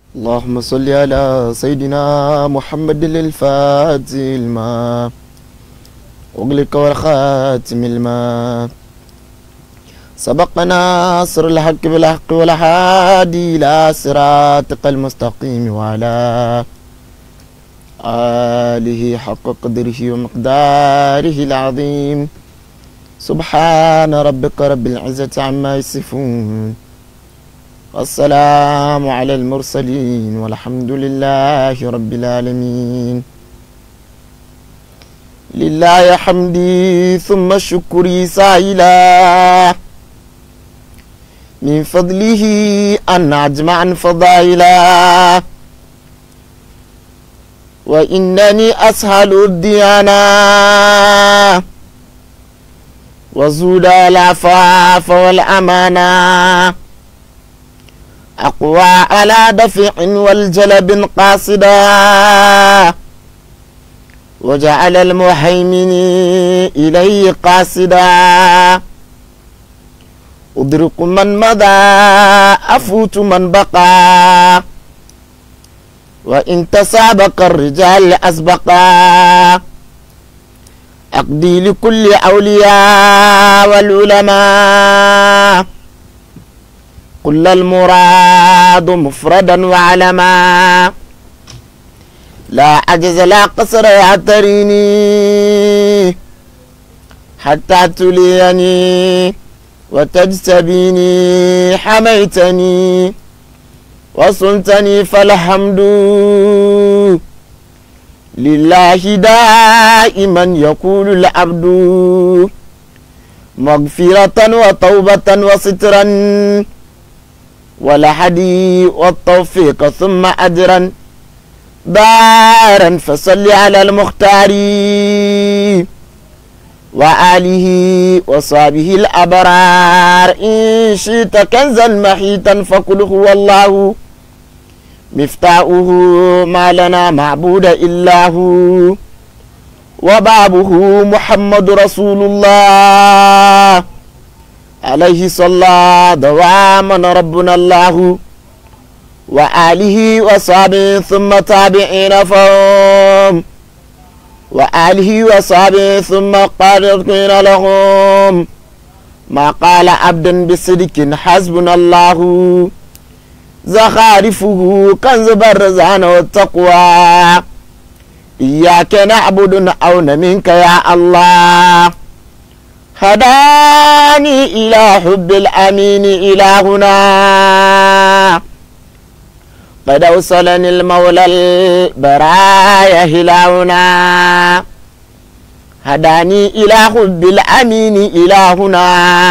اللهم صل على سيدنا محمد الفاتح الماء واغلق والخاتم الماء سبقنا ناصر الحق بالحق والهادي إلى صراطك المستقيم وعلى آله حق قدره ومقداره العظيم سبحان ربك رب العزة عما يصفون والسلام على المرسلين والحمد لله رب العالمين لله حمدي ثم شكري سائلا من فضله أن أجمع فضائلا وإنني أسهل الديانة وزود العفاف والأمانة أقوى على دفع والجلب قاصدا وجعل المهيمن إليه قاصدا أدرك من مضى أفوت من بقى وإن تسابق الرجال أسبقا أقضي لكل أولياء والعلماء كل المراد مفردا وعلما لا عجز لا قصر يعتريني حتى تليني وتجتبيني حميتني وصلتني فالحمد لله دائما يقول العبد مغفرة وتوبة وسترا والهدي والتوفيق ثم أجرا دارا فصل على المختار وآله وصحبه الأبرار إن شئت كنزا محيطا فقل هو الله مفتاؤه ما لنا معبود إلا هو وبابه محمد رسول الله عليه صلى دواما ربنا الله وآله وصحبه ثم تابعين فهم وآله وصحبه ثم قارقين لهم ما قال عبد بصدق حسبنا الله زخارفه كنز برزان والتقوى إياك نعبد أون منك يا الله هداني إلى حب الأمين إلهنا قد أوصلني المولى البرايا هلاهنا هداني إلى حب الأمين إلهنا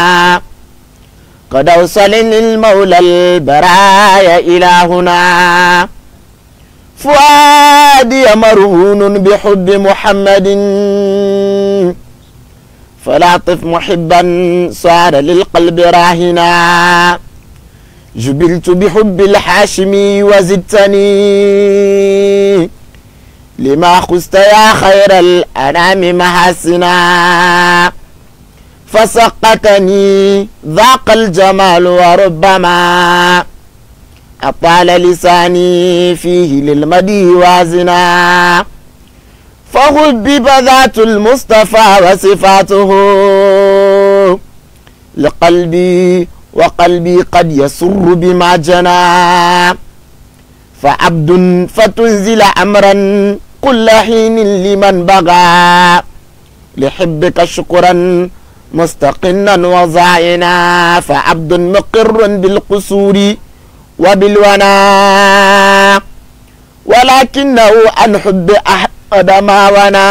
قد أوصلني المولى البرايا إلهنا فؤادي مرهون بحب محمد فلاطف محبا صار للقلب راهنا جبلت بحب الحاشمي وزدتني لما خست يا خير الأنام محاسنا فسقطني ذاق الجمال وربما أطال لساني فيه للمدي وازنا فحبب ذات المصطفى وصفاته لقلبي وقلبي قد يسر بما جنى فعبد فتنزل أمرا كل حين لمن بغى لحبك شكرا مستقنا وزعنا فعبد مقر بالقصور وبالونا ولكنه عن حب أحد ما ونا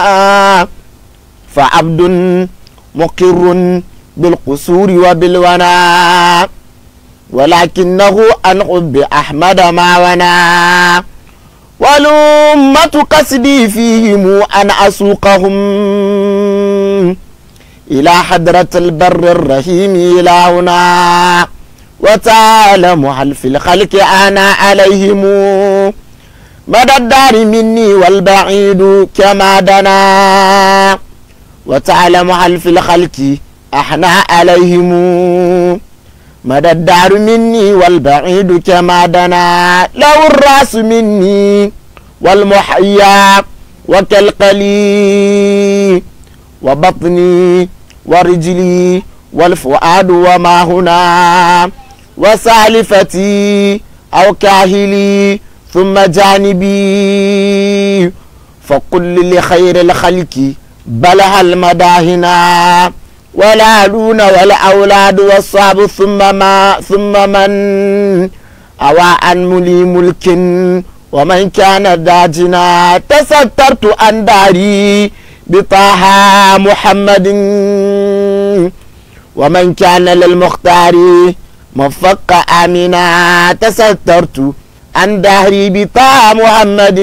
فعبد مقر بالقصور وبالونا ولكنه عن حب أحمد ما ونا والأمة قصدي فيهم أن أسوقهم إلى حضرة البر الرحيم إلهنا وتعلم هل في الخلق أنا عليهم مدى الدار مني والبعيد كما دنا وتعلم هل في الخلق أحنا عليهم مدى الدار مني والبعيد كما دنا له الراس مني والمحيا وكالقلي وبطني ورجلي والفؤاد وما هنا وسالفتي أو كاهلي ثم جانبي فقل لخير الخلق بلها المداهنا والآلون والأولاد والصعب ثم ما ثم من أوى عن ملي ملك ومن كان داجنا تسترت عن داري بطه محمد ومن كان للمختار مفق آمنا تسترت عن دهري بطه محمد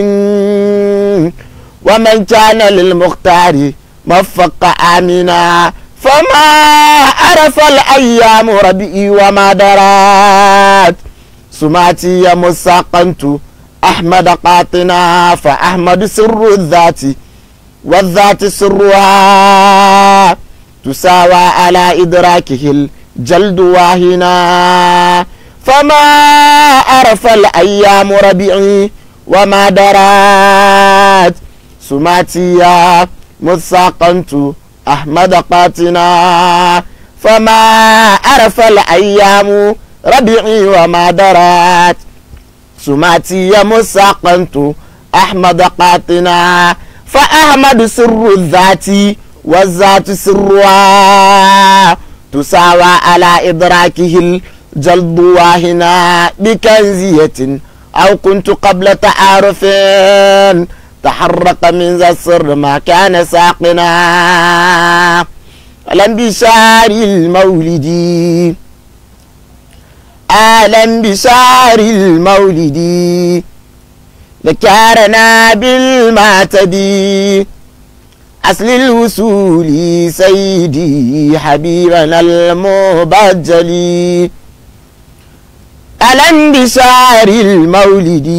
ومن كان للمختار مفق آمنا فما عرف الأيام ربي وما درات سماتي مساقنت أحمد قاطنا فأحمد سر الذات والذات سرها تساوى على إدراكه الجلد واهنا فما عرف الأيام ربيعي وما درات سماتي مساقنت أحمد قاتنا فما عرف الأيام ربيعي وما درات سماتي مساقنت أحمد قاتنا فأحمد سر الذات والذات سرها تساوى على إدراكه الجلد واهنا بكنزية أو كنت قبل تعارف تحرق من ذا السر ما كان ساقنا ألم بشار المولد ألم بشار المولد ذكرنا بالمعتدي أصل الوصول سيدي حبيبنا المبجل ألم بشار المولد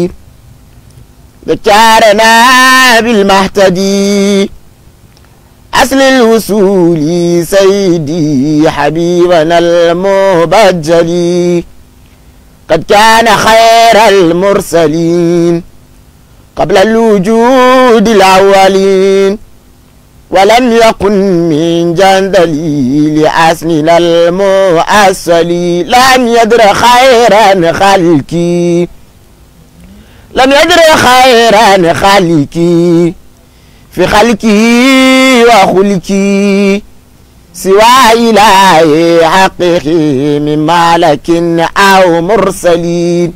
ذكرنا بالمهتدي أصل الوصول سيدي حبيبنا المبجل قد كان خير المرسلين قبل الوجود الأولين ولم يكن من جندلي لأسننا المؤسلي لم يدر خيرا خلقي لم يدر خيرا خلقي في خلقي وخلقي سوى إله حقه من مالك أو مرسلين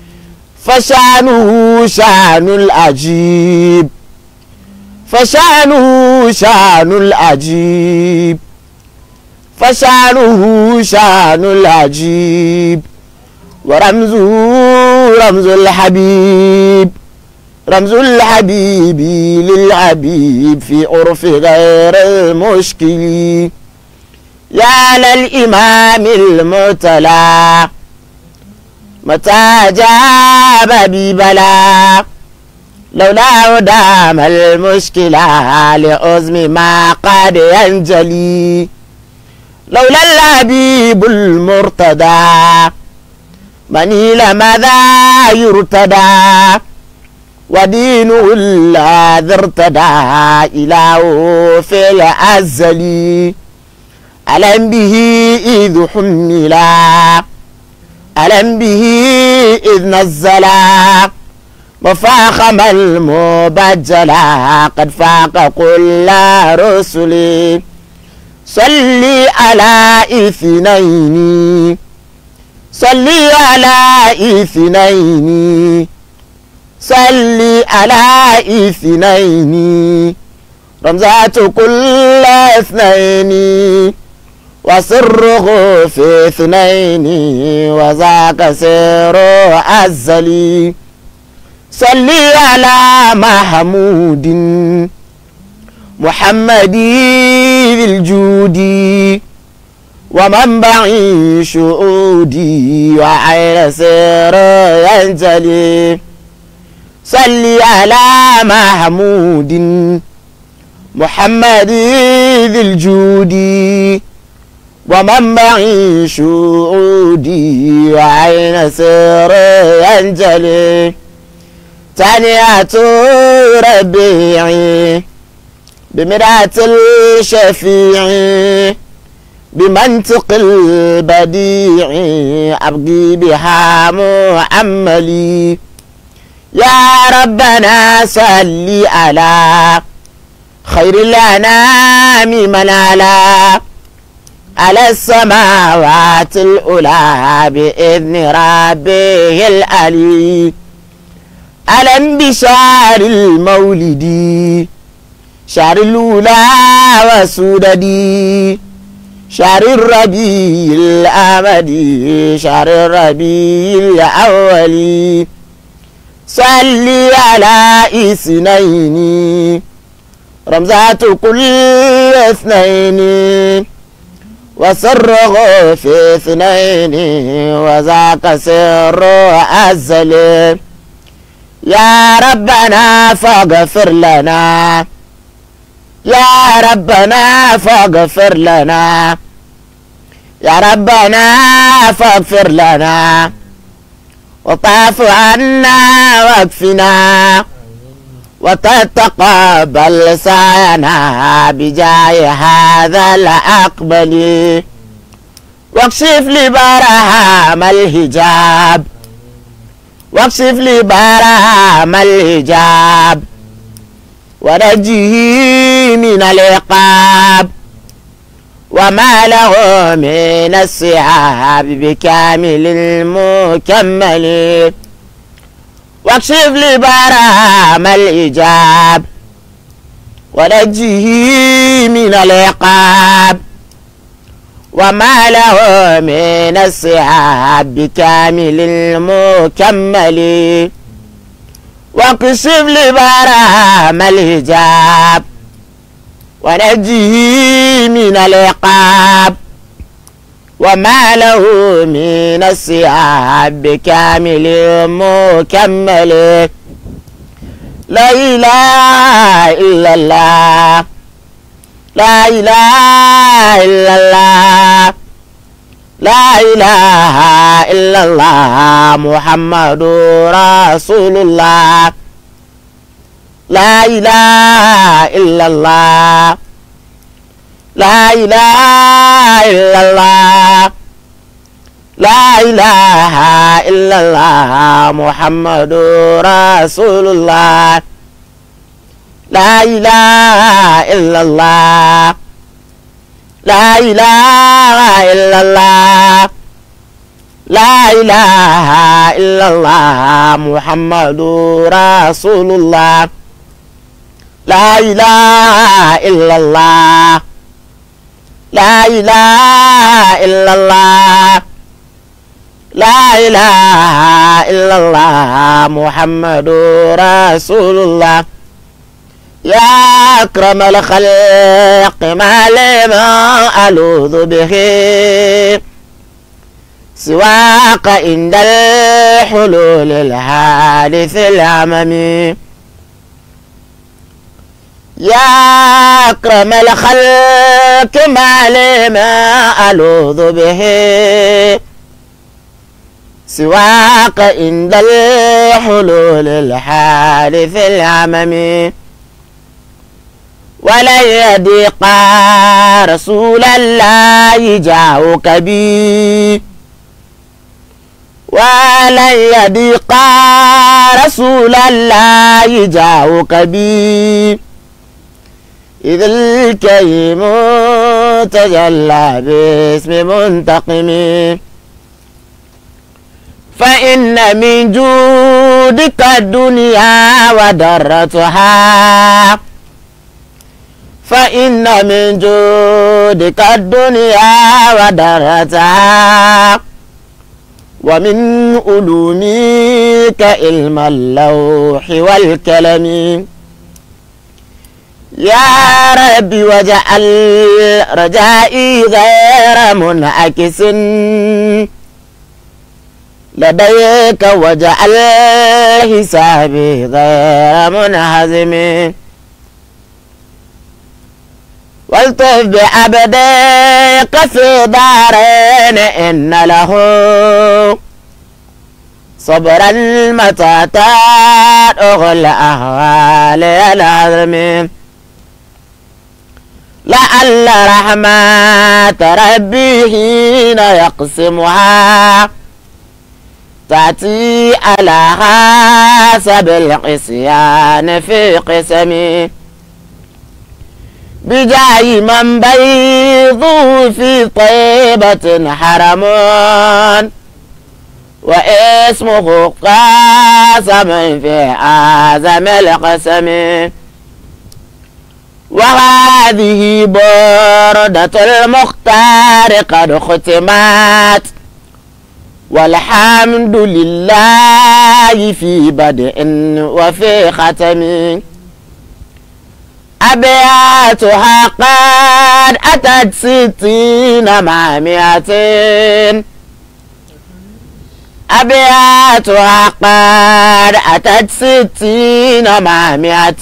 فشانه شان العجيب فشانه شان العجيب فشانه شان العجيب ورمزه رمز الحبيب رمز الحبيب للعبيب في عرف غير المشكل يا للإمام المعتلى متى جاب ببلا لولا دام المشكلة لعزم ما قد ينجلي لولا الحبيب المرتدى منيل ماذا يرتدى ودينه الذي ارتدى إله في الأزل ألم به إذ حملا ألم به إذ نزلا وفاخم المبجلا قد فاق كل رسل صلي على اثنين صلي على اثنين صلي على اثنين رمزات كل اثنين وسره في اثنين وذاك سر الزلي صلي على محمود محمد ذي الجود ومنبع شؤودي وعين سر ينجلي صلي على محمود محمد ذي الجود ومنبعي شعودي وعين سر ينجلي تانية ربيعي بمرعة الشفيع بمنطق البديع أبقي بها مؤملي يا ربنا صل على خير الأنام من على على السماوات الأولى بإذن ربه العلي على انبشار المولد شهر الأولى وسوددي شهر الربيع الأمدي شهر الربيع الأولي صلي على اثنين رمزات كل اثنين وسره في اثنين وذاك سر أزل يا ربنا فاغفر لنا يا ربنا فاغفر لنا يا ربنا فاغفر لنا وطاف عنا واكفنا وتتقبل سعينا بجاه هذا الأقبل واكشف لي برهام الحجاب واكشف لي برهام الحجاب ونجيه من العقاب وما له من السحاب بكامل المكمل واكشف لي برام الإجاب ونجه من العقاب وما له من السحاب بكامل المكمل واكشف لي برام الحجاب ونجه من العقاب وما له من السحاب بكامل مكمل لا إله إلا الله لا إله إلا الله لا إله إلا الله محمد رسول الله لا إله إلا الله لا إله إلا الله لا إله إلا الله محمد رسول الله لا إله إلا الله لا إله إلا الله لا إله إلا الله محمد رسول الله لا إله إلا الله لا إله إلا الله لا إله إلا الله محمد رسول الله يا أكرم الخلق ما لما ألوذ به سواك عند الحلول الحادث العممي يا أكرم الخلق ما لما ألوذ به سواك عند الحلول الحادث العممي ولن يضيق رسول الله جاءك بي ولن يضيق رسول الله جاءك بي إذ الكريم تجلى باسم منتقم فإن من جودك الدنيا ودرتها فإن من جودك الدنيا ودرتها ومن علومك علم اللوح والكلم يا ربي وجعل رجائي غير منعكس لديك وجعل حسابي غير منهزم والطف بعبدك في دارين إن له صبر المتاتات أغل أهوال العظم لعل رحمة ربي حين يقسمها تأتي على حسب العصيان في قسمي بجاي من بيض في طيبة حرم واسمه قاسم في أعظم القسم وهذه بردة المختار قد ختمت والحمد لله في بدء وفي ختم أبياتها قد أتت ستين مع مئتين أبياتها قد أتت ستين مع مئة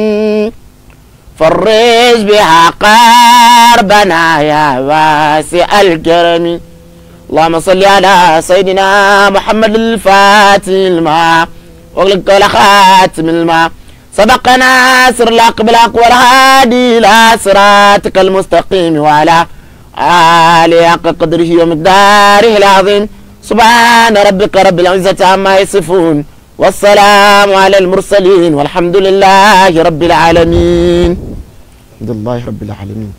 فرج بها قربنا يا واسع الكرم اللهم صل على سيدنا محمد الفاتح الماء واغلق خاتم الماء سبقنا سر الحق بالحق والهادي الى صراطك المستقيم وعلى آله حق قدره ومقداره العظيم سبحان ربك رب العزة عما يصفون والسلام على المرسلين والحمد لله رب العالمين الحمد لله رب العالمين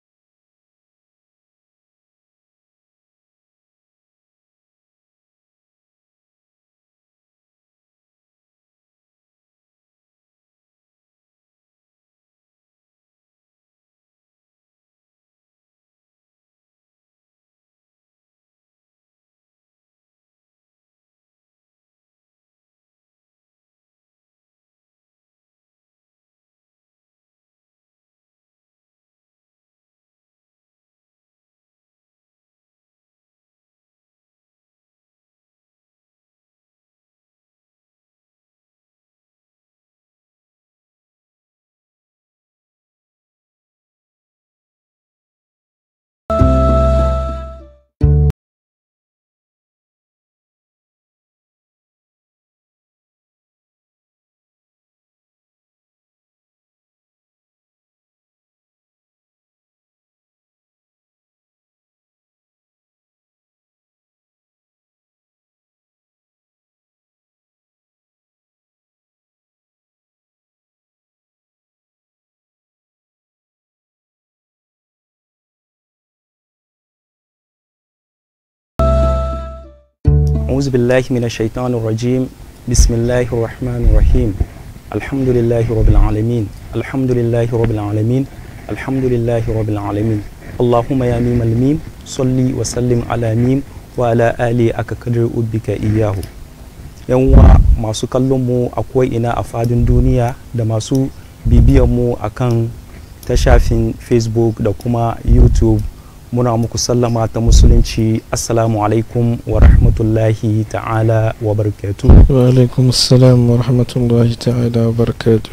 أعوذ بالله من الشيطان الرجيم بسم الله الرحمن الرحيم الحمد لله رب العالمين الحمد لله رب العالمين الحمد لله رب العالمين اللهم يا ميم الميم صلي وسلم على ميم وعلى آله أكقدر أبك إياه yanwa masu kallon mu a ina a fadin duniya da masu bibiyan mu akan ta shafin facebook da kuma youtube muna muku sallama ta musulunci assalamu alaikum wa rahmatullahi ta'ala wa barakatu wa alaikum assalam wa rahmatullahi ta'ala wa barakatu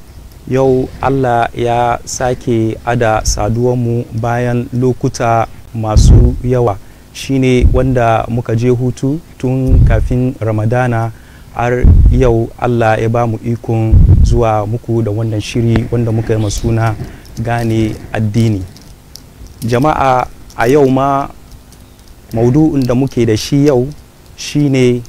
yau allah ya sake ada saduwanmu bayan lokuta masu yawa shine wanda muka je hutu tun kafin ramadana har yau allah ya ba mu ikon zuwa muku da wannan shiri wanda muka yi suna gane addini jama'a a yau ma maudu'in da muke da shi yau shine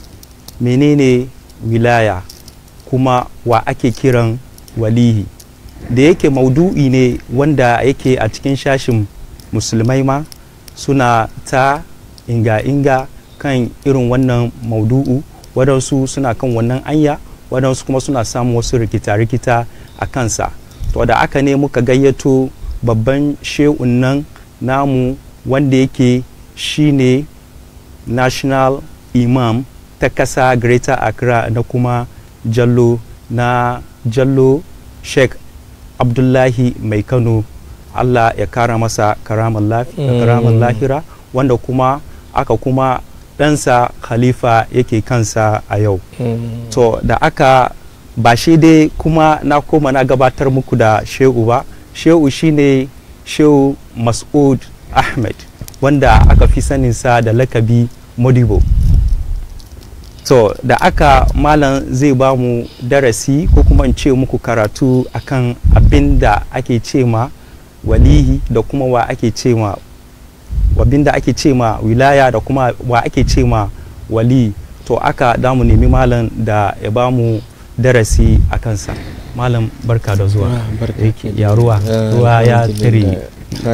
menene wilaya kuma wa ake kiran walihi da yake maudu'i ne wanda yake a cikin shashin musulmai ma suna ta inga-inga kan irin wannan maudu'u waɗansu suna kan wannan anya waɗansu kuma suna samun wasu rikita-rikita a kansa to da aka ne muka gayyato babban shehun nan namu wanda yake shine national imam ta kasa greater accra na kuma jallo na jallo sheikh abdullahi mai kano allah ya kara masa karamar mm. lahira wanda kuma aka kuma ɗansa khalifa yake kansa a yau mm. to da aka ba shi dai kuma na koma na gabatar muku da shehu ba shehu shine shehu mas'ud ahmed wanda aka fi saninsa da lakabi modibo so da aka malam zai ba mu darasi ko kuma in ce muku karatu akan abin da ake ce ma walihi da kuma wa ake ce ma abin da ake ce ma wilaya da kuma wa ake ce ma wali to aka damu nemi malam da ya ba mu darasi a kansa malam barka da zuwa Yake ya ruwa ruwa ya tare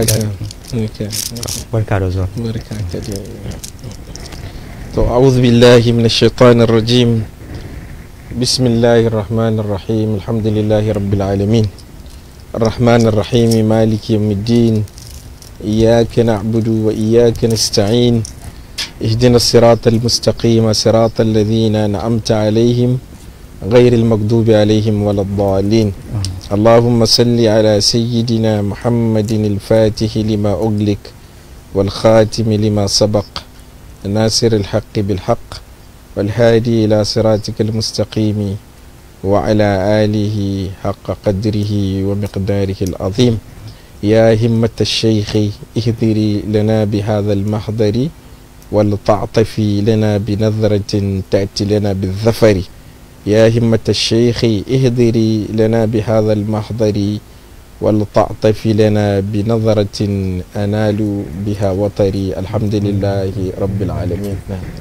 barka da zuwa barka ka dai to a'udhu billahi minash shaitanir rajim bismillahir rahmanir rahim alhamdulillahi rabbil alamin الرحمن الرحيم مالك يوم الدين إياك نعبد وإياك نستعين اهدنا الصراط المستقيم صراط الذين أنعمت عليهم غير المغضوب عليهم ولا الضالين اللهم صل على سيدنا محمد الفاتح لما أغلق والخاتم لما سبق ناصر الحق بالحق والهادي إلى صراطك المستقيم وعلى آله حق قدره ومقداره العظيم يا همة الشيخ اهذري لنا بهذا المحضر ولتعطفي لنا بنظرة تأتي لنا بالظفر يا همة الشيخ اهذري لنا بهذا المحضر ولتعطفي لنا بنظرة أنال بها وطري الحمد لله رب العالمين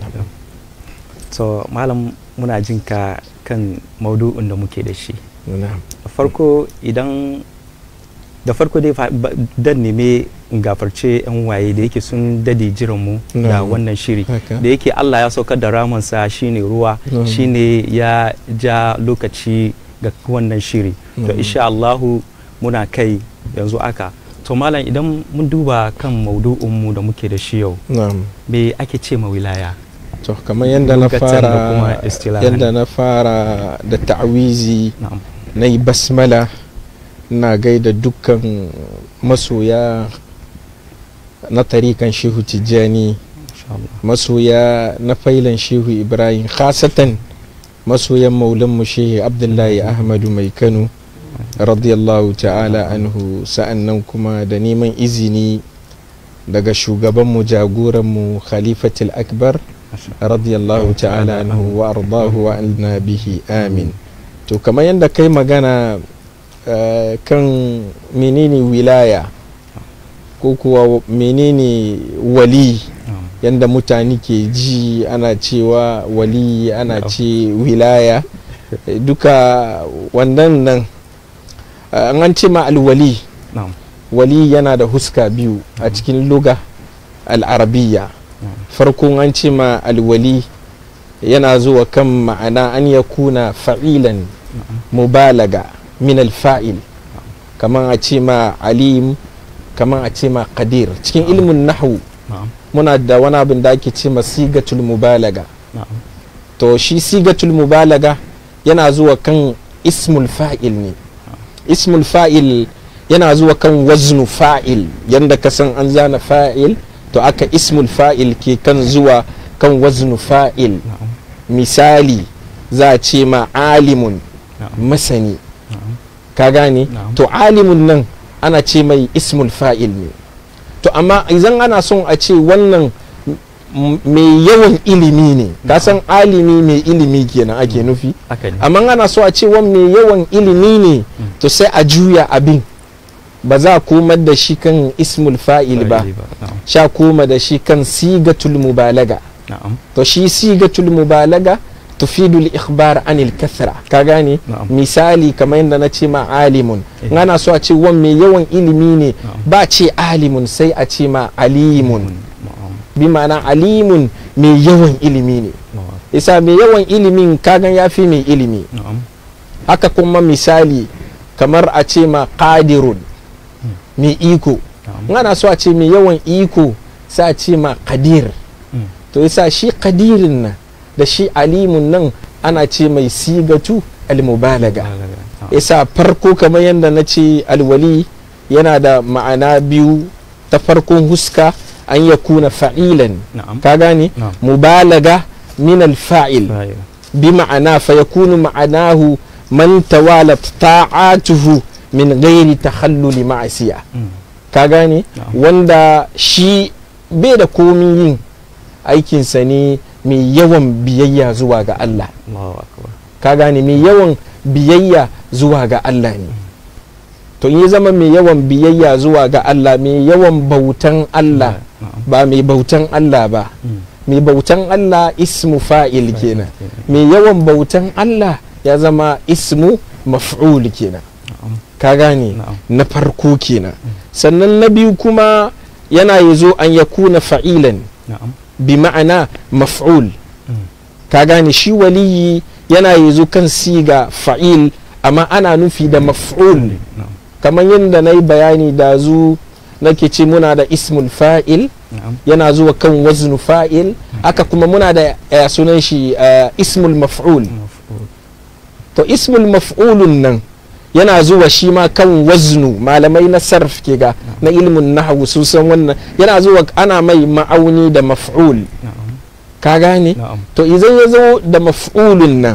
so malam muna jin ka kan maudu'in da muke da shi نعم da farko idan da farko dai fa- ba- dan neme in gafarce yan waye da yake sun dade jiran mu da Na'am. wannan shiri haka da yake Allah ya saukar da ramansa shine ruwa Na'am. shine ya ja lokaci ga wannan shiri to Na'am. insha Allahu muna kai yanzu aka to malam idan mun duba kan maudu'in mu da muke da shi yau na'am me ake ce ma wilaya to kamar yadda na Lugatan da kuma fara istilahan. yadda na fara da ta'awizi na'am na yi basmala na gaida dukkan masoya na tarikan shehu tijjani insha Allah masoya na failan shehu ibrahim khasatan masoyan maulanmu shehu abdullahi ahmadu mai kano radiyallahu ta'ala anhu sa'annan kuma da neman izini daga shugabanmu jagoranmu khalifatul akbar Masha radiyallahu ta'ala anhu wa ardahu wa anna bihi amin to kamar yadda kai magana eh, kan menene wilaya ko kuwa menene wali na'am yadda mutane ke ji ana cewa wali ana Na'am. ce wilaya eh, duka wannan nan eh, an ce ma alwali na'am wali yana da huska biyu a cikin luga al'arabiya farkon an ce ma alwali yana zuwa kan ma'ana an ya kuna fa'ilan mubalaga min alfa'il kamar a ce ma alim kamar a ce ma qadir cikin ilmin nahu na'am muna da wani abin da ake ce ma sigatul mubalaga na'am to shi sigatul mubalaga yana zuwa kan ismul fa'il ne ismul fa'il yana zuwa kan waznu fa'il yanda ka san an zana fa'il to aka ismul fa'il ke kan zuwa kan waznu fa'il na'am misali za a ce ma alimun na'am masani na'am ka gane Na'am. to alimun nan ana ce mai ismul fa'il ne to amma idan ana son a ce wannan m- mai yawan ilimi ne ka san alimi mai ilimi kenan ake nufi haka ne amma ana so a ce wani mai yawan ilimi ne to sai a juya abin ba za a komar da shi kan ismul fa'il ba na'am sha koma da shi kan sigatul mubalaga na'am to shi sigatul mubalaga tufidul ikhbar anil kathra ka gane Na'am. misali kamar yadda na ce ma alimun Eh. in ana so a ce wan mai yawan ilimi ne Na'am. ba ce alimun sai a ce ma alimun na'am bi ma'ana alimun mai yawan ilimi ne na'am isa mai yawan ilimin kagan ya fi mai ilimi na'am haka kuma misali kamar a ce ma qadirun mai iko in ana so a ce mai yawan iko sai a ce ma qadir Mm. to yasa shi qadirin nan da shi alimun nan ana ce mai sigatu almubalaga yasa farko kamar yadda na ce alwali yana da ma'ana biyu ta farkon huska an ya kuna fa'ilan na'am ka gane na'am mubalaga min alfa'il Right. بمعنى فيكون معناه من توالت طاعاته من غير تخلل معصية Mm. ka gane Na'am. wanda shi bai da komi yin aikinsa ne mai yawan biyayya zuwa ga Allah Allahu akbar ka gane mai yawan biyayya zuwa ga Allah ne to in ya zama mai yawan biyayya zuwa ga Allah mai yawan bautan Allah na'am ba mai bautan Allah ba Mm. mai bautan Allah ismu fa'il kenan mai yawan bautan Allah ya zama ismu maf'ul kenan na'am ka gane na'am na farko kenan sannan na biyu kuma yana yazo an yakuna fa'ilan na'am bi ma'ana maf'ul Mm. ka gane shi waliyi yana yazo kan siga fa'il amma ana nufi da maf'ul na'am kamar yadda na yi bayani da zu nake ce muna da ismul fa'il na'am yana zuwa kan waznu fa'il aka kuma muna da eh, sunan shi eh, ismul maf'ul maf'ul to ismul maf'ulun nan yana zuwa shi ma kan waznu malamai na sarf ke ga na ilmin nahwu sun san wannan yana zuwa ana mai ma'auni da maf'ul na'am ka gane na'am to idan ya zo da maf'ulun nan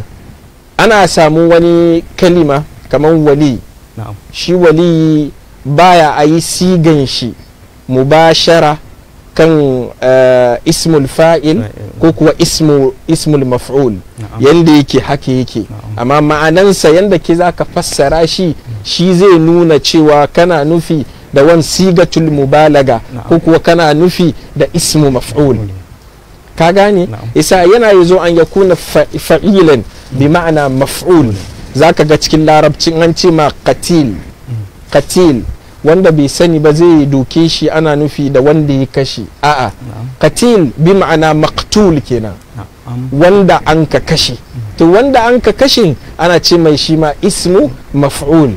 ana samu wani kalima kamar wali na'am shi wali baya a yi sigan shi mubashara kan eh, ismul fa'il ko kuwa ismu, ismul maf'ul na'am yanda yake haka yake Na'am. amma ma'anansa yanda ke za ka fassara shi shi zai nuna cewa kana nufi da wan sigatul mubalaga Na'am. ko kuwa kana nufi da ismu maf'ul ka gane Na'am. isa yana yazo an yakuna fa- fa'ilan bi ma'ana maf'ul zaka ga cikin larabcin an ce ma qatil qatil wanda bai sani ba zai doke shi ana nufi da wanda ya kashe a'a na'am qatil bi ma'ana maqtul kenan na'am wanda an ka kashe to wanda an ka kashe ana ce mai shi ma ismu maf'ul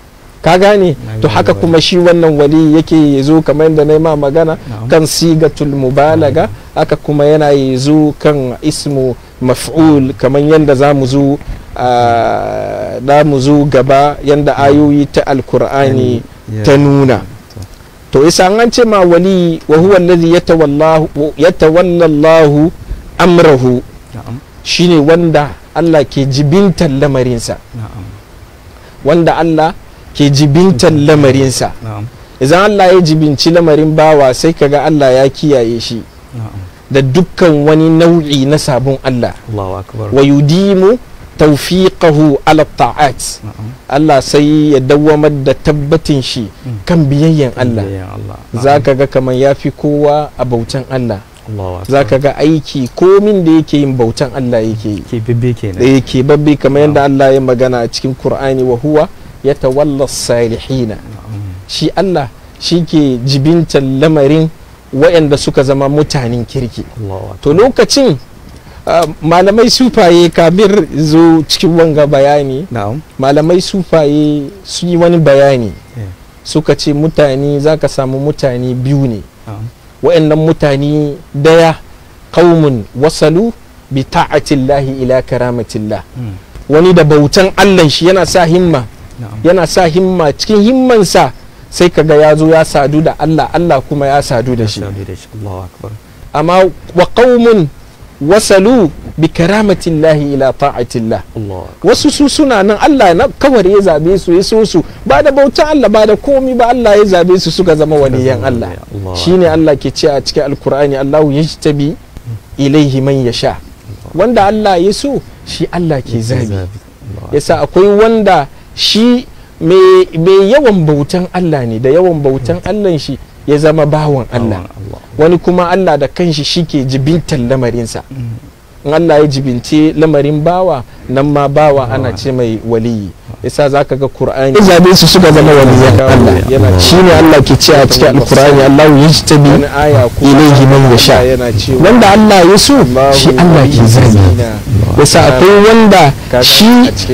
ka gane Na to gane haka wali. kuma shi wannan wali yake zo kamar yadda na yi ma magana Na'am. kan sigatul mubalaga haka kuma yana zo kan ismu maf'ul kamar yadda za mu zo ah, da mu zo gaba yadda ayoyi ta alkur'ani Ya- ta nuna to isa an ce ma wali wa huwa alladhi yatawallahu yatawalla Allahu amrahu na'am shine wanda Allah ke jibintan lamarinsa na'am wanda Allah ke jibintan lamarinsa na'am idan Allah ya jibinci lamarin bawa sai kaga Allah ya kiyaye shi na'am da dukkan wani nau'i na sabon Allah Allahu akbar wa yudimu tawfiqahu ala ta'at na'am Allah sai ya dawwamar da tabbatin shi Mm. kan biyayyen Allah Biyayyan Allah zaka ga kamar yafi kowa a bautan Allah Allahu akbar zaka ga aiki komin da yake yin bautan Allah yake yi ke bibbe kenan da yake babbe kamar yadda Allah ya magana a cikin Kur'ani wa huwa ya tawalla salihina na'am shi Allah shi ke jibintan lamarin waɗanda suka zama mutanen kirki Allahu akbar to lokacin ah, malamai sufaye kabir zo cikin wanga bayani na'am malamai sufaye su yi wani bayani Yeah. suka ce mutane za ka samu mutane biyu ne na'am waɗannan mutane daya qaumun wasalu bi ta'atillahi ila karamatillah Mm. wani da bautan Allah shi yana sa himma na'am yana sa himma cikin himmansa sai kaga ya zo ya sadu da Allah Allah kuma ya sadu da shi Sadu da shi Allahu akbar amma wa qaumun wasalu bi karamatillahi ila ta'atillah Allahu akbar wasu su suna nan Allah na kawar ya zabe su ya so su ba da bautan Allah ba da komi ba Allah ya zabe su suka zama waliyan Allah Allahu shine Allah ke ce a cikin alkur'ani Allahu yajtabi ilaihi man yasha wanda Allah ya so shi Allah ke zabi Allahu yasa akwai wanda shi mai mai yawan bautan Allah ne da yawan bautan Allah shi ya zama bawan Allah Allah wani kuma Allah da kanshi shi ke jibintan lamarinsa Mm. in Allah ya jibince lamarin bawa nan ma bawa ana ce mai waliyi yasa zaka ga Qur'ani zabe su suka zama waliyan Allah yana shine Allah ke ce a cikin alkur'ani Allah yajtabi wani aya kuma ilaihi man yasha yana cewa wanda Allah ya so shi Allah ke zabi yasa akwai wanda shi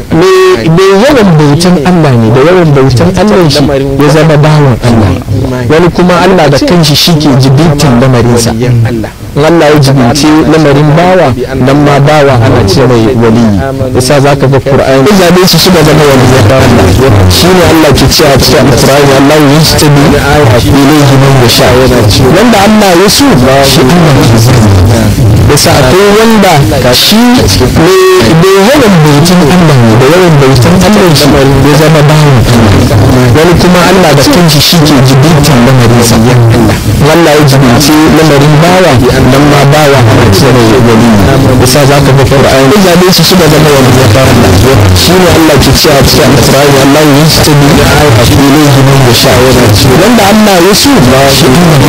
mai mai yawan bautan Allah ne da yawan bautan Allah shi ya zama bawan Allah wani kuma Allah da kanshi shi ke jibintan lamarinsa in Allah ya jibince lamarin bawa nan ma bawa ana ce mai waliyi yasa zaka ga Qur'ani ya zabe su suka zama waliyan Allah shine Allah ke cewa cikin Qur'ani Allah ya yajtabi ilayhi man yasha wanda Allah ya so shi Allah ke zabi bisa akwai wanda shi ne da yawan bautin Allah ne da yawan bautin Allah shi ya zama bawan wani kuma Allah da kanshi shi ke jibintin lamarin sa Allah ya jibinci lamarin bawa nan ma bawa a cikin wali bisa za ka ga Qur'ani zabe su suka zama wani ya fara shi ne Allah ke cewa a cikin Qur'ani Allah ya yi ta bi ayati ilayhi man yasha wa yana wanda Allah ya so ba shi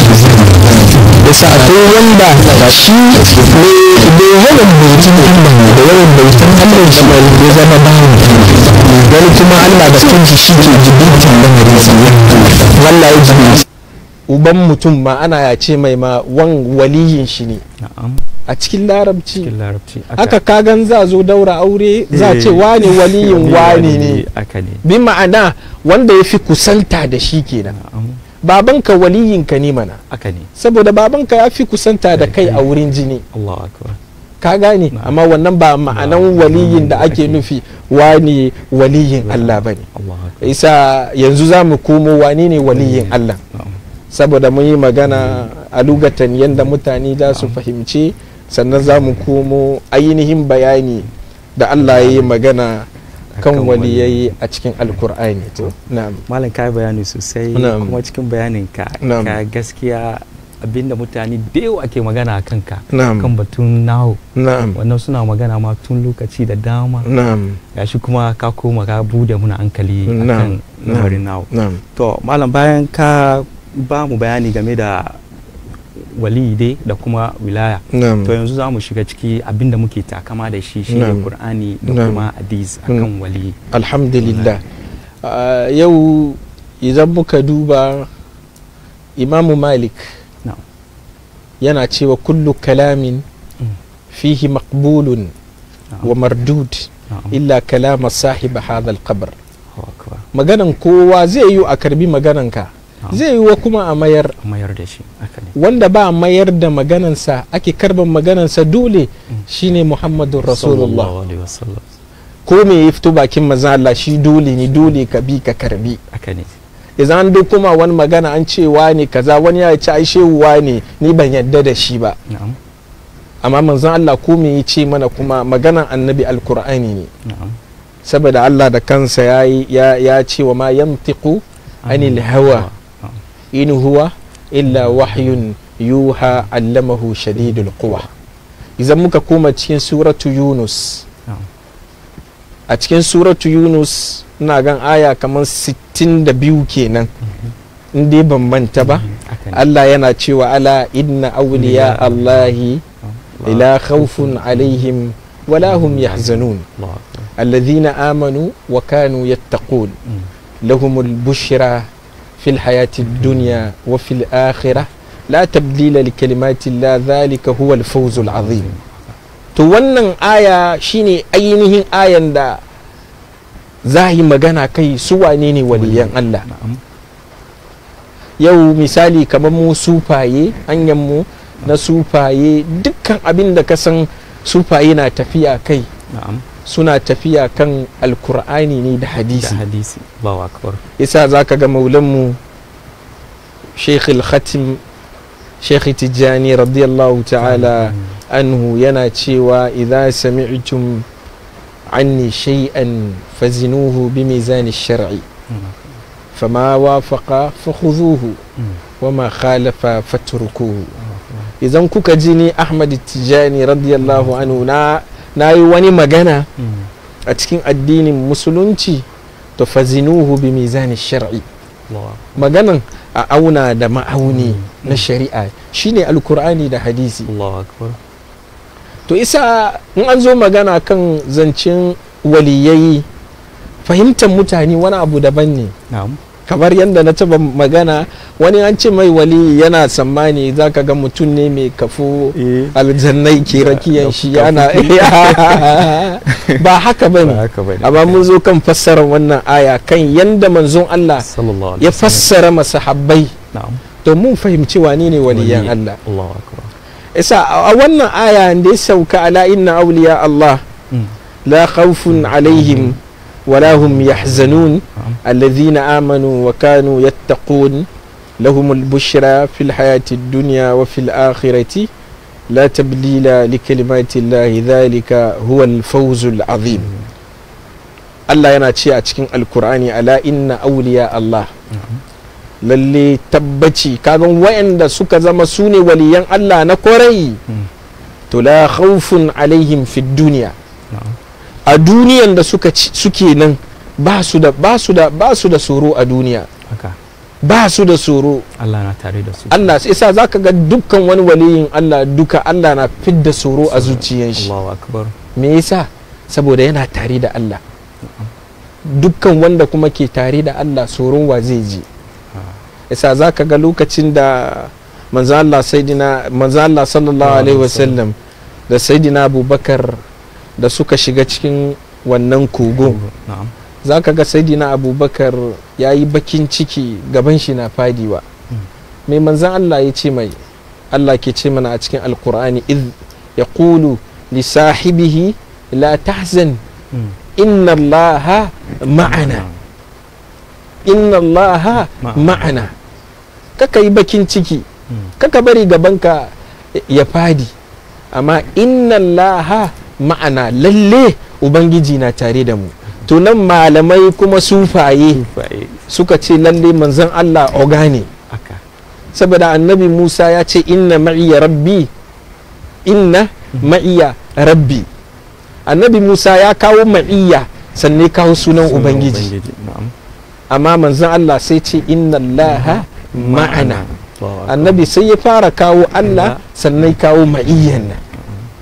bisa akwai wanda shi ne da yawan bautin Allah ne da yawan bautin Allah shi ya zama bawan wani kuma Allah da kanshi shi ke jibintin lamarin sa Allah ya jibinci uban mutum ma ana ya ce mai ma wan waliyin shi ne na'am a cikin larabci cikin larabci haka kagan za zo daura aure za ce wane waliyin wane ne aka ne bi ma'ana wanda ya fi kusanta da shi kenan na'am babanka waliyinka ne mana aka ne saboda babanka ya fi kusanta da kai a wurin jini Allahu akbar ka gane Na'am. amma wannan ba ma'anan waliyin da ake nufi wane waliyin Allah ba ne Allahu akbar isa yanzu za mu komo wane ne waliyin Allah na'am saboda mun yi magana a lugatan yadda mutane za su fahimci sannan za mu komo ainihin bayani da Allah ya yi magana kan Akan waliyai a cikin alkur'ani to na'am malam ka yi bayani sosai Na'am. kuma cikin bayanin ka Na'am. ka gaskiya abinda mutane da yawa ke magana a kanka Na'am. kan batun nawo na'am wannan suna magana ma tun lokaci da dama na'am gashi kuma ka koma ka bude muna hankali akan Na'am. lamarin nawo na'am to malam bayan ka ba mu bayani game da wali dai da kuma wilaya na'am to yanzu za mu shiga ciki abinda muke takama da shi shi ne Na'am. qur'ani da Na'am. kuma hadis akan wali alhamdulillah Ah, yau idan muka duba imamu malik Na'am. yana cewa kullu kalamin Mm. fihi maqbulun Na'am. wa mardud Na'am. illa kalama sahiba hadha alqabr Allahu akbar. maganan kowa zai yi a karbi magananka Na'am. zai yi wa kuma a mayar a mayar da shi haka ne wanda ba a mayar da maganansa ake karban maganansa dole shine muhammadun rasulullah Sallallahu alaihi wasallam ko me ya fito bakin maza Allah shi dole ne dole ka bi ka karbi haka ne idan an duk kuma wani magana an ce ne kaza wani ya ce ai shehu ne ni ban yadda da shi ba na'am amma manzon Allah ko me ya ce mana kuma maganan annabi alkur'ani ne na'am saboda Allah da kansa ya yi- ya ya ce wa ma yantiqu anil hawa Na'am. in huwa illa wahyun yuha allamahu shadidul quwa idan muka koma cikin suratu yunus Na'am. a cikin suratu yunus ina gan aya kamar 62 kenan in dai ban manta ba haka ne Allah yana cewa ala inna awliya Allahi Allah. la khawfun alaihim wala hum yahzanun Allahu akbar. alladhina amanu wa kanu yattaqun Mm. lahumul bushra fil hayati dunya wa fil akhirah la tabdila li kalimati Allah dhalika huwa al fawzul azim to wannan aya shine ainihin ayan da za yi magana kai su wane ne waliyan Allah na'am yau misali kamar mu sufaye hanyar mu na sufaye dukkan abin da ka san sufaye na tafiya kai na'am suna tafiya kan alkur'ani ne da da hadisi hadisi Allahu akbar isa za ka ga maulanmu sheikh al-khatim sheikh tijjani radiyallahu ta'ala anhu yana cewa idza sami'tum anni shay'an fazinuhu bi mizan shar'i Mm. fama wafaqa fakhudhuhu Mm. wama khalafa fatrukuhu Allahu akbar. idan kuka ji ni ahmad tijjani radiyallahu anhu na na yi wani magana Mm. a cikin addinin musulunci to fazinuhu bi mizan shar'i Allahu maganan a auna da ma'auni Mm. na shari'a shine alkur'ani da hadisi Allahu akbar to isa in an zo magana kan zancen waliyai fahimtar mutane wani abu daban ne na'am kamar yadda na taba magana wani an ce mai wali yana tsammani za ka ga mutum ne mai kafo eh aljannai ke rakiyan shi yana ba haka ba ba ne haka bane amma mun zo kan fassarar wannan aya kan yadda manzon Allah sallallahu alaihi ya wasallam. fassara masahabbai na'am to mun fahimci wane ne waliyan Wali. Allah Allahu akbar isa a wannan aya da ya sauka ala inna awliya Allah Mm. la khawfun alaihim wala hum yahzanun na'am alladhina amanu wa kanu yattaqun lahum al-bushra fil hayati ad-dunya wa fil akhirati لا تبديل لكلمات الله ذلك هو الفوز العظيم Allah yana ce a cikin alkur'ani ala inna auliya Allah lalle tabbaci kagan wayanda suka zama su ne waliyan Allah na kwarai Mm. to la khawfun alaihim fi duniya na'am a duniyan da suka ci- suke nan ba su da ba su da ba su da tsoro a duniya haka ba su da tsoro Allah na tare da su Allah sai sa zaka ga dukkan wani waliyin Allah duka Allah na fidda tsoro a zuciyan shi Allahu akbar me yasa saboda yana tare da Allah dukkan wanda kuma ke tare da Allah tsoron wa zai ji yasa zaka ga lokacin da manzo Allah sayyidina manzo Allah sallallahu alaihi wasallam da sayyidina Abubakar da suka shiga cikin wannan kogo na'am zaka ga sayyidina Abubakar yayi bakin ciki gaban shi na fadiwa Mm. mai manzan Allah ya ce mai Allah ke ce mana a cikin alkur'ani iz yaqulu li sahibihi la tahzan Mm. inna allaha ma'ana inna allaha Ma'ana. ma'ana kaka yi bakin ciki Mm. kaka bari gabanka ya fadi amma inna allaha ma'ana lalle ubangiji na tare da mu to nan malamai kuma sufaye Tufaye. suka ce lalle manzon Allah oga ne haka saboda annabi Musa ya ce inna ma'iya rabbi inna ma'iya rabbi annabi Musa ya kawo ma'iya sannan ya kawo sunan ubangiji na'am amma manzon Allah sai ce inna allaha ma'ana Allahu akbar. annabi sai ya fara kawo Allah sannan ya kawo ma'iyyan nan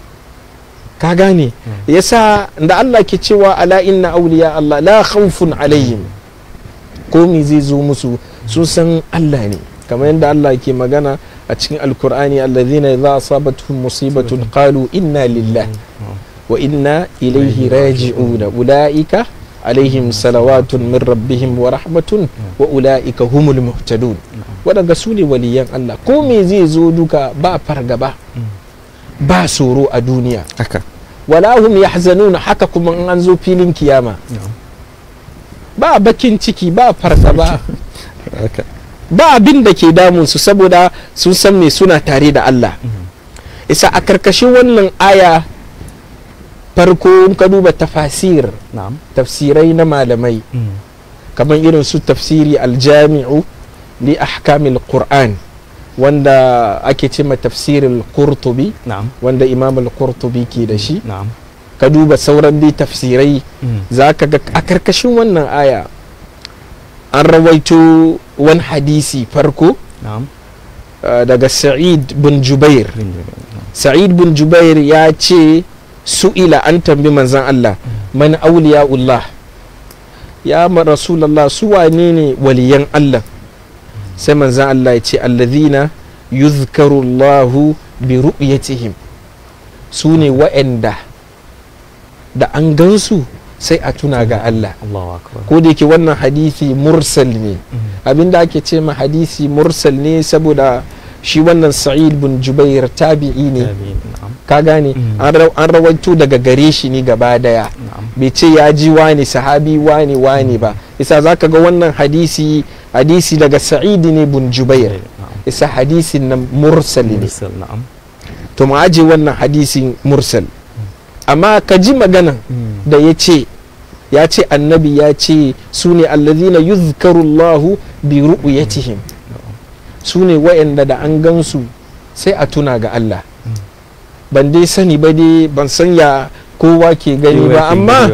ka gane yasa da Allah ke cewa ala inna awliya Allah la khawfun alaihim komi zai zo musu sun san Allah ne kamar yadda Allah ke magana a cikin alkur'ani alladhina idza asabatuhum musibatun qalu inna lillahi wa inna ilaihi raji'un ulaika alaihim salawatun min rabbihim wa rahmatun wa ulaika humul muhtadun waɗanda su ne waliyan Allah ko me zai zo duka ba fargaba ba tsoro a duniya haka wala hum yahzanun haka kuma in an zo filin kiyama na'am ba bakin ciki ba fargaba haka ba abin da ke damun su saboda sun san me suna tare da Allah isa a karkashin wannan aya farko in ka duba tafasir na'am tafsirai na malamai Mm. kamar irin su tafsiri aljami'u li ahkamil qur'an wanda ake ce ma tafsirin qurtubi na'am wanda imam al-qurtubi ke da shi na'am ka duba sauran dai tafsirai Mm. za ka ga a karkashin wannan aya an rawaito wani hadisi farko na'am uh, daga sa'id bin jubair Bin Jubair, na'am. sa'id bin jubair ya ce su'ila an tambi manzan Allah man auliya'ullah ya ma rasulallah su wane ne waliyan Allah sai manzan Allah ya ce allazina yuzkaru Allahu bi ru'yatihim su ne wa'anda da an gansu sai a tuna ga Allah Allahu akbar ko da yake wannan hadisi mursal ne Mm. abinda ake ce ma hadisi mursal ne saboda shi wannan sa'id bin jubair tabi'i ne Amin. na'am ka gane Mm. an ra- an rawaito daga gare shi ne gaba daya na'am bai ce ya ji wani sahabi wani wani ba isa zaka ga wannan hadisi hadisi daga sa'id ne bin jubair na'am isa hadisin nan mursal ne Mursal, na'am to mu aje wannan hadisin mursal amma ka ji maganan Mm. da ya ce ya ce annabi ya ce su ne allazina yuzkaru Allahu bi ru'yatihim su ne wa'anda da an gansu sai a tuna ga Allah ban dai sani ba dai ban san ya kowa ke gani ba amma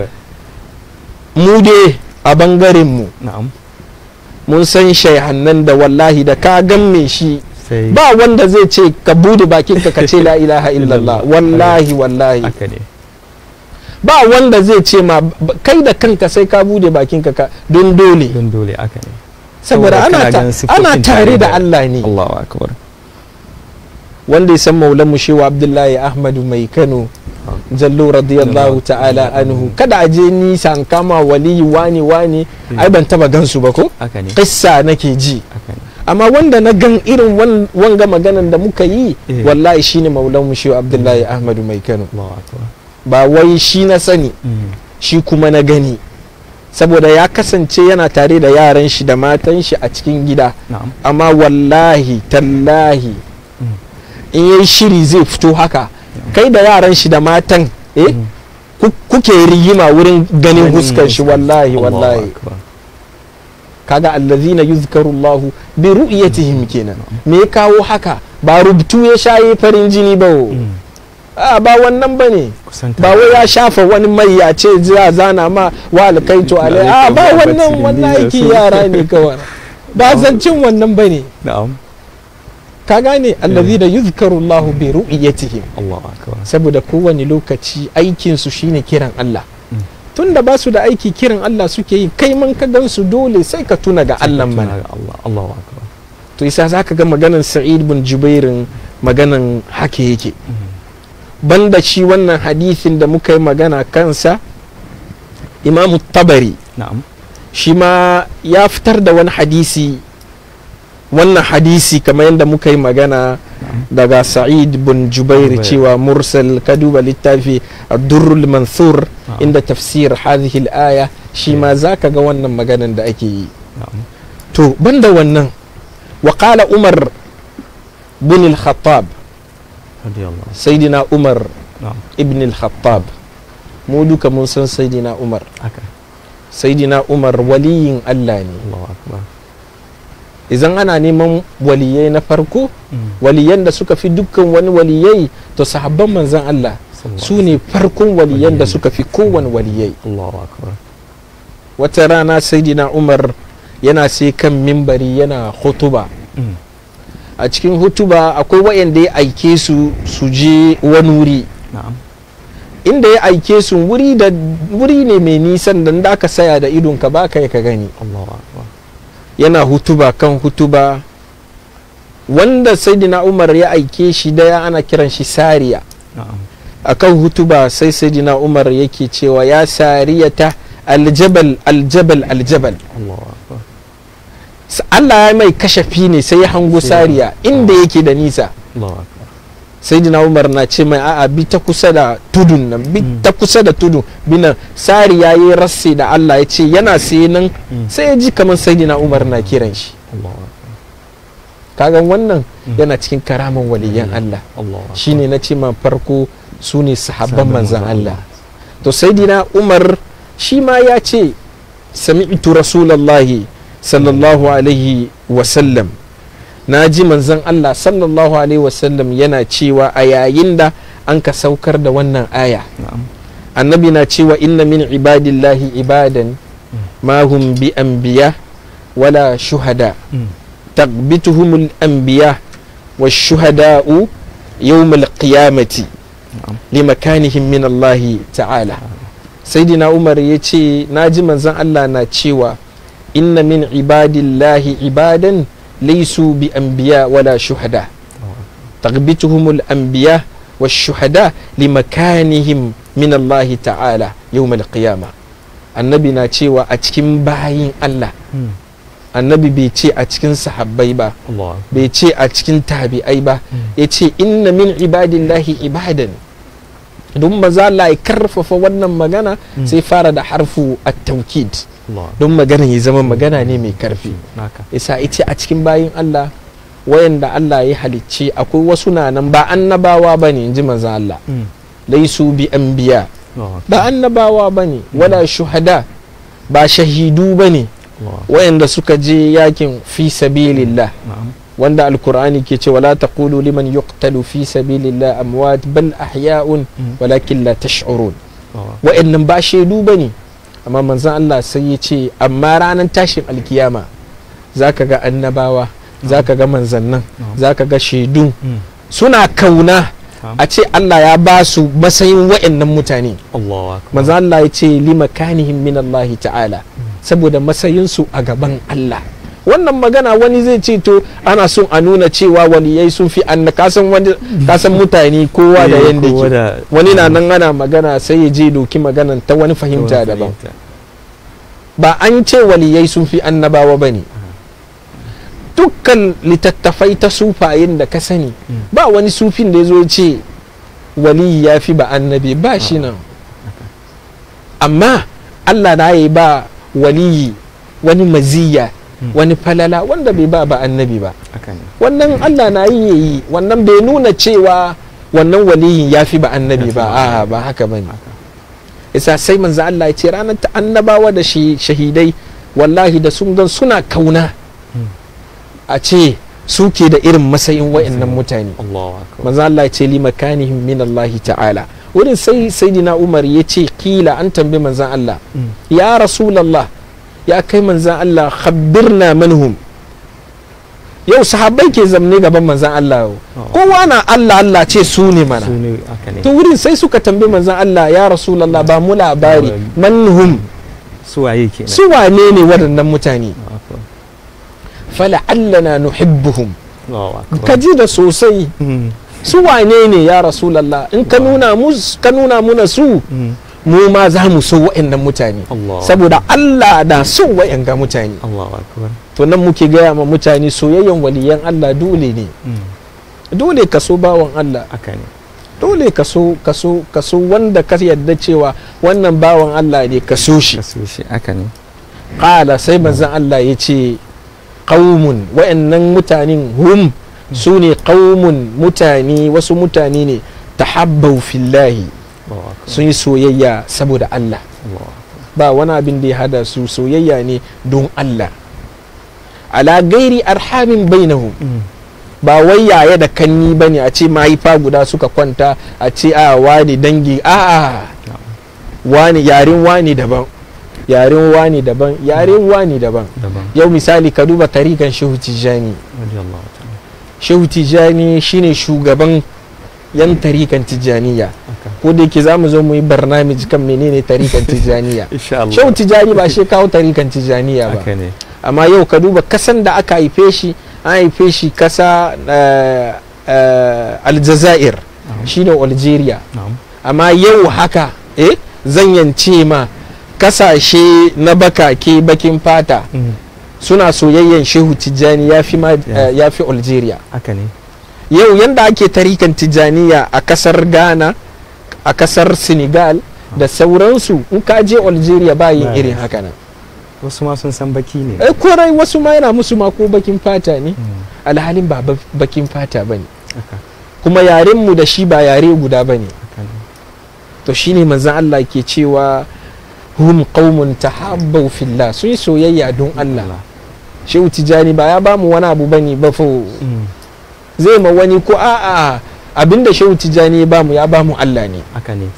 mu dai a bangaren mu na'am mun san shaihannan da wallahi da ka gan me shi sai ba wanda zai ce ka bude bakinka ka ce la ilaha illallah wallahi wallahi haka ne ba wanda zai ce ma b- kai da kanka sai ka bude bakinka ka don dole don dole haka ne saboda ana, kana ta, ganin siffofin ana tare da Allah ne Allahu akbar wanda ya san maulan mu shewa Abdullahi Ahmadu mai Kano jallo radiyallahu ta'ala anhu kada a je nisa an kama waliyi wani wani ai ban taba gansu ba ko haka ne kissa nake ji haka ne amma wanda na gan irin wan- wanga maganan da muka yi Eh. wallahi shine maulan mu shewa Abdullahi Ahmadu mai Kano Allahu akbar ba wai shi na sani Mm. shi kuma na gani saboda ya kasance yana tare da yaran shi da matan shi a cikin gida na'am amma wallahi tallahi Mm. in yayi shiri zai fito haka kai da yaran shi da matan eh ku- kuke rigima wurin ganin huskar shi wallahi Allahu wallahi akbar. kaga allazina yuzkaru Allah bi ru'yatihim kenan me ya kawo haka ba rubutu ya shaye farin jini ba wo. Mm. a ba wannan bane Kusanta ba wai ya shafa wani mai ya ce za zana ma wa alkaitu alai a ba Alaikum wannan wa wannan rahmatullahi aiki wa yara ne kawai ba zancin wannan bane na'am ka gane allazina yuzkaru Allah bi ru'yatihim Allahu akbar saboda kowane lokaci aikinsu shine kiran Allah Mm. tunda ba su da aiki kiran Allah suke yi kai man ka gansu dole sai ka tuna ga Allah Tuna mana ga Allah Allahu akbar to isa za ka ga maganan Sa'id bin Jubairin maganan haka yake Mm. banda shi wannan hadisin da muka yi magana kansa Imam Tabari na'am shi ma ya fitar da wani hadisi wannan hadisi kamar yadda muka yi magana daga sa'id bin jubair Jubair. cewa mursal ka duba littafi durrul mansur Na'am. inda tafsir hadhihi al-aya shi ma zaka ga wannan maganan da ake yi na'am to banda wannan wa qala umar bin al-khattab radiyallahu sayyidina umar na'am ibn al-khattab mu duka mun san sayyidina umar haka sayyidina umar waliyin Allah ne Allahu akbar idan ana neman waliyai na farko Mm. waliyan da suka fi dukkan wani waliyai to sahabban manzan Allah Sallallahu su ne farkon waliyan da Waliyai. suka fi kowane waliyai Allahu akbar wata rana saidina umar yana sai kan mimbari yana hutuba Mm. a cikin hutuba akwai wayanda ya aike su su je wani wuri na'am inda ya aike su wuri da wuri ne mai nisan da da ka saya da idonka ba ka ka gani Allahu akbar yana hutuba kan hutuba wanda saidina umar ya aike shi daya ana kiran shi sariya na'am akan hutuba sai saidina umar yake cewa ya sariyata aljabal aljabal aljabal Allahu akbar S- Allah ya mai kashafi ne sai ya hango Sai- sariya inda yake da nisa Allahu akbar saidina umar na ce mai a'a bi ta kusa da tudun nan bi Mm. ta kusa da tudun binan sariya ya yi rasse da Allah ya ce yana sai nan Mm. sai ya ji kamar saidina umar na kiran shi Allahu akbar kagan wannan Mm. yana cikin karaman waliyan Allah Allahu akbar shine na ce ma farko su ne sahabban Sahabban manzan manzan Allah to saidina umar shi ma ya ce sami'tu rasulallahi sallallahu alaihi wasallam na ji manzan Allah sallallahu alaihi wasallam yana cewa a yayin da an ka saukar da wannan aya na'am annabi na cewa inna min ibadillahi ibadan ma hum bi anbiya wala shuhada Mm. تغبتهم الأنبياء والشهداء يوم القيامة na'am لمكانهم من الله تعالى سيدنا عمر يتي ناجي منزان الله ناتشيوا إن من عباد الله عبادا ليسوا بأنبياء ولا شهداء تغبتهم الأنبياء والشهداء لمكانهم من الله تعالى يوم القيامة النبي ناتشيوا أتكم باين الله Mm. annabi bai ce a cikin sahabbai ba Allahu akbar bai ce a cikin tabi'ai ba ya ce inna min ibadillahi ibadan don maza Allah ya karfafa wannan magana Mm. sai fara da harfu at-taukid Allahu akbar don magana ya zama magana ne mai karfi naka isa ita a cikin bayin Allah wayanda Allah ya halicce akwai wasu na nan ba annabawa bane inji maza Allah Mm. laisu bi anbiya Allahu akbar ba annabawa bane wala shuhada ba shahidu bane Allahu akbar wayanda suka je yakin fi sabilillah na'am wanda alkur'ani ke ce wala taqulu liman yuqtalu fi sabilillah amwat bal ahya'un Mm. walakin la tash'urun Allahu akbar wa'annan ba shaidu bane amma manzon Allah sai ya ce amma ranar tashin alkiyama zaka ga annabawa zaka ga manzannan Na'am. zaka ga shaidun Mm. suna kauna Na'am. a ce Allah ya ba su matsayin wa'annan mutane Allahu akbar manzon Allah ya ce limakanihim min Allah ta'ala saboda matsayinsu a gaban Allah wannan magana wani zai ce to ana son a nuna cewa waliyai sun fi anna kasan wani kasan mutane kowa da Eh, yanda kowa ke da- wani na nan ana magana sai ya je doki maganan ta wani fahimta Kowa daban fahimta. ba an ce waliyai sun fi annabawa ba ne dukkan littattafai ta sufayen da ka sani Mm. ba wani sufin da ya zo ya ce waliyi ya fi ba annabi ba shi nan amma Allah na yi ba waliyi wani maziya wani falala wanda bai ba ba annabi ba haka ne wannan Allah na yi yayi wannan bai nuna cewa wannan waliyin ya fi ba annabi ba Ya a ba haka bane haka isa sai manzo Allah ya ce ranar ta annabawa da shi shahidai wallahi da sun gan suna kauna Mm. a ce suke da irin matsayin wa'annan mutane Allahu akbar manzo Allah ya ce li makanihim min Allah ta'ala wurin sai sayyidina Umar ya ce kila an tambayi manzon Allah Mm. ya rasulullah ya kai manzon Allah khabbirna manhum yau sahabbai ke zamne gaban manzon Allah Oh. kowa na Allah Allah ce su ne mana su ne haka ne to wurin sai suka tambayi manzon Allah ya rasulullah ba mu labari Labari. manhum su waye kenan su wane ne waɗannan mutane Allahu akbar fala'allana nuhibbuhum Allahu akbar ka ji da sosai Mm. su wane ne ya rasulallah in ka nuna mus- ka nuna muna su Mm. mu ma za mu so wa'annan mutane Allah saboda Allah da son wa'anga mutane Allahu akbar to nan muke gaya ma mutane soyayyen waliyan Allah dole ne Mm. dole ka so bawan Allah haka ne dole ka so ka so ka so wanda ka yarda cewa wannan bawan Allah ne ka so shi ka so shi haka ne qala sai manzon Allah ya ce qaumun wa'annan mutanen hum su ne qaumun mutane wasu mutane ne tahabbau fillahi Allahu akbar sun yi soyayya saboda Allah Allahu akbar ba wani abin da ya hada su soyayya ne don Allah ala gairi arhamin bainahu Mm. ba wai yaya da kanni bane a ce mahaifa guda suka kwanta a ce a wani dangi a a wani yaren wani daban yaren wani daban yaren wani daban daban yau misali ka duba tarikan shehu tijjani radiyallahu ta'ala shehu tijjani shine shugaban yan tarikan tijjaniya haka ko da yake za mu zo mu yi barnamij kan menene tarikan tijjaniya insha Allah shehu tijjani ba shi kawo tarikan tijjaniya ba haka ne amma yau ka duba kasan da aka haife shi an haife shi kasa eh, eh, aljazair Na'am. shine algeria na'am amma yau haka eh zan yance ma kasashe na bakake bakin fata Mm. suna soyayyen shehu tijjani ya fi ma- Yeah. eh, ya fi algeria haka ne yau yanda ake tarikan tijjaniya a kasar ghana a kasar senegal da sauransu in ka je algeria ba yin Ba irin yin. haka nan wasu ma sun san baki ne eh korai wasu ma yana musu ma ko bakin fata ne Mm. alhalin ba ba- bakin fata ba ne haka kuma yarenmu da shi ba yare guda ba ne haka ne to shine manzan Allah ke cewa hum qaumun tahabbau fillah sun yi soyayya don Allah shehu tijani ba ya bamu wani abu bane ba fa Mm. zai ma wani ko a'a abinda shehu tijani ya bamu ya bamu Allah ne haka ne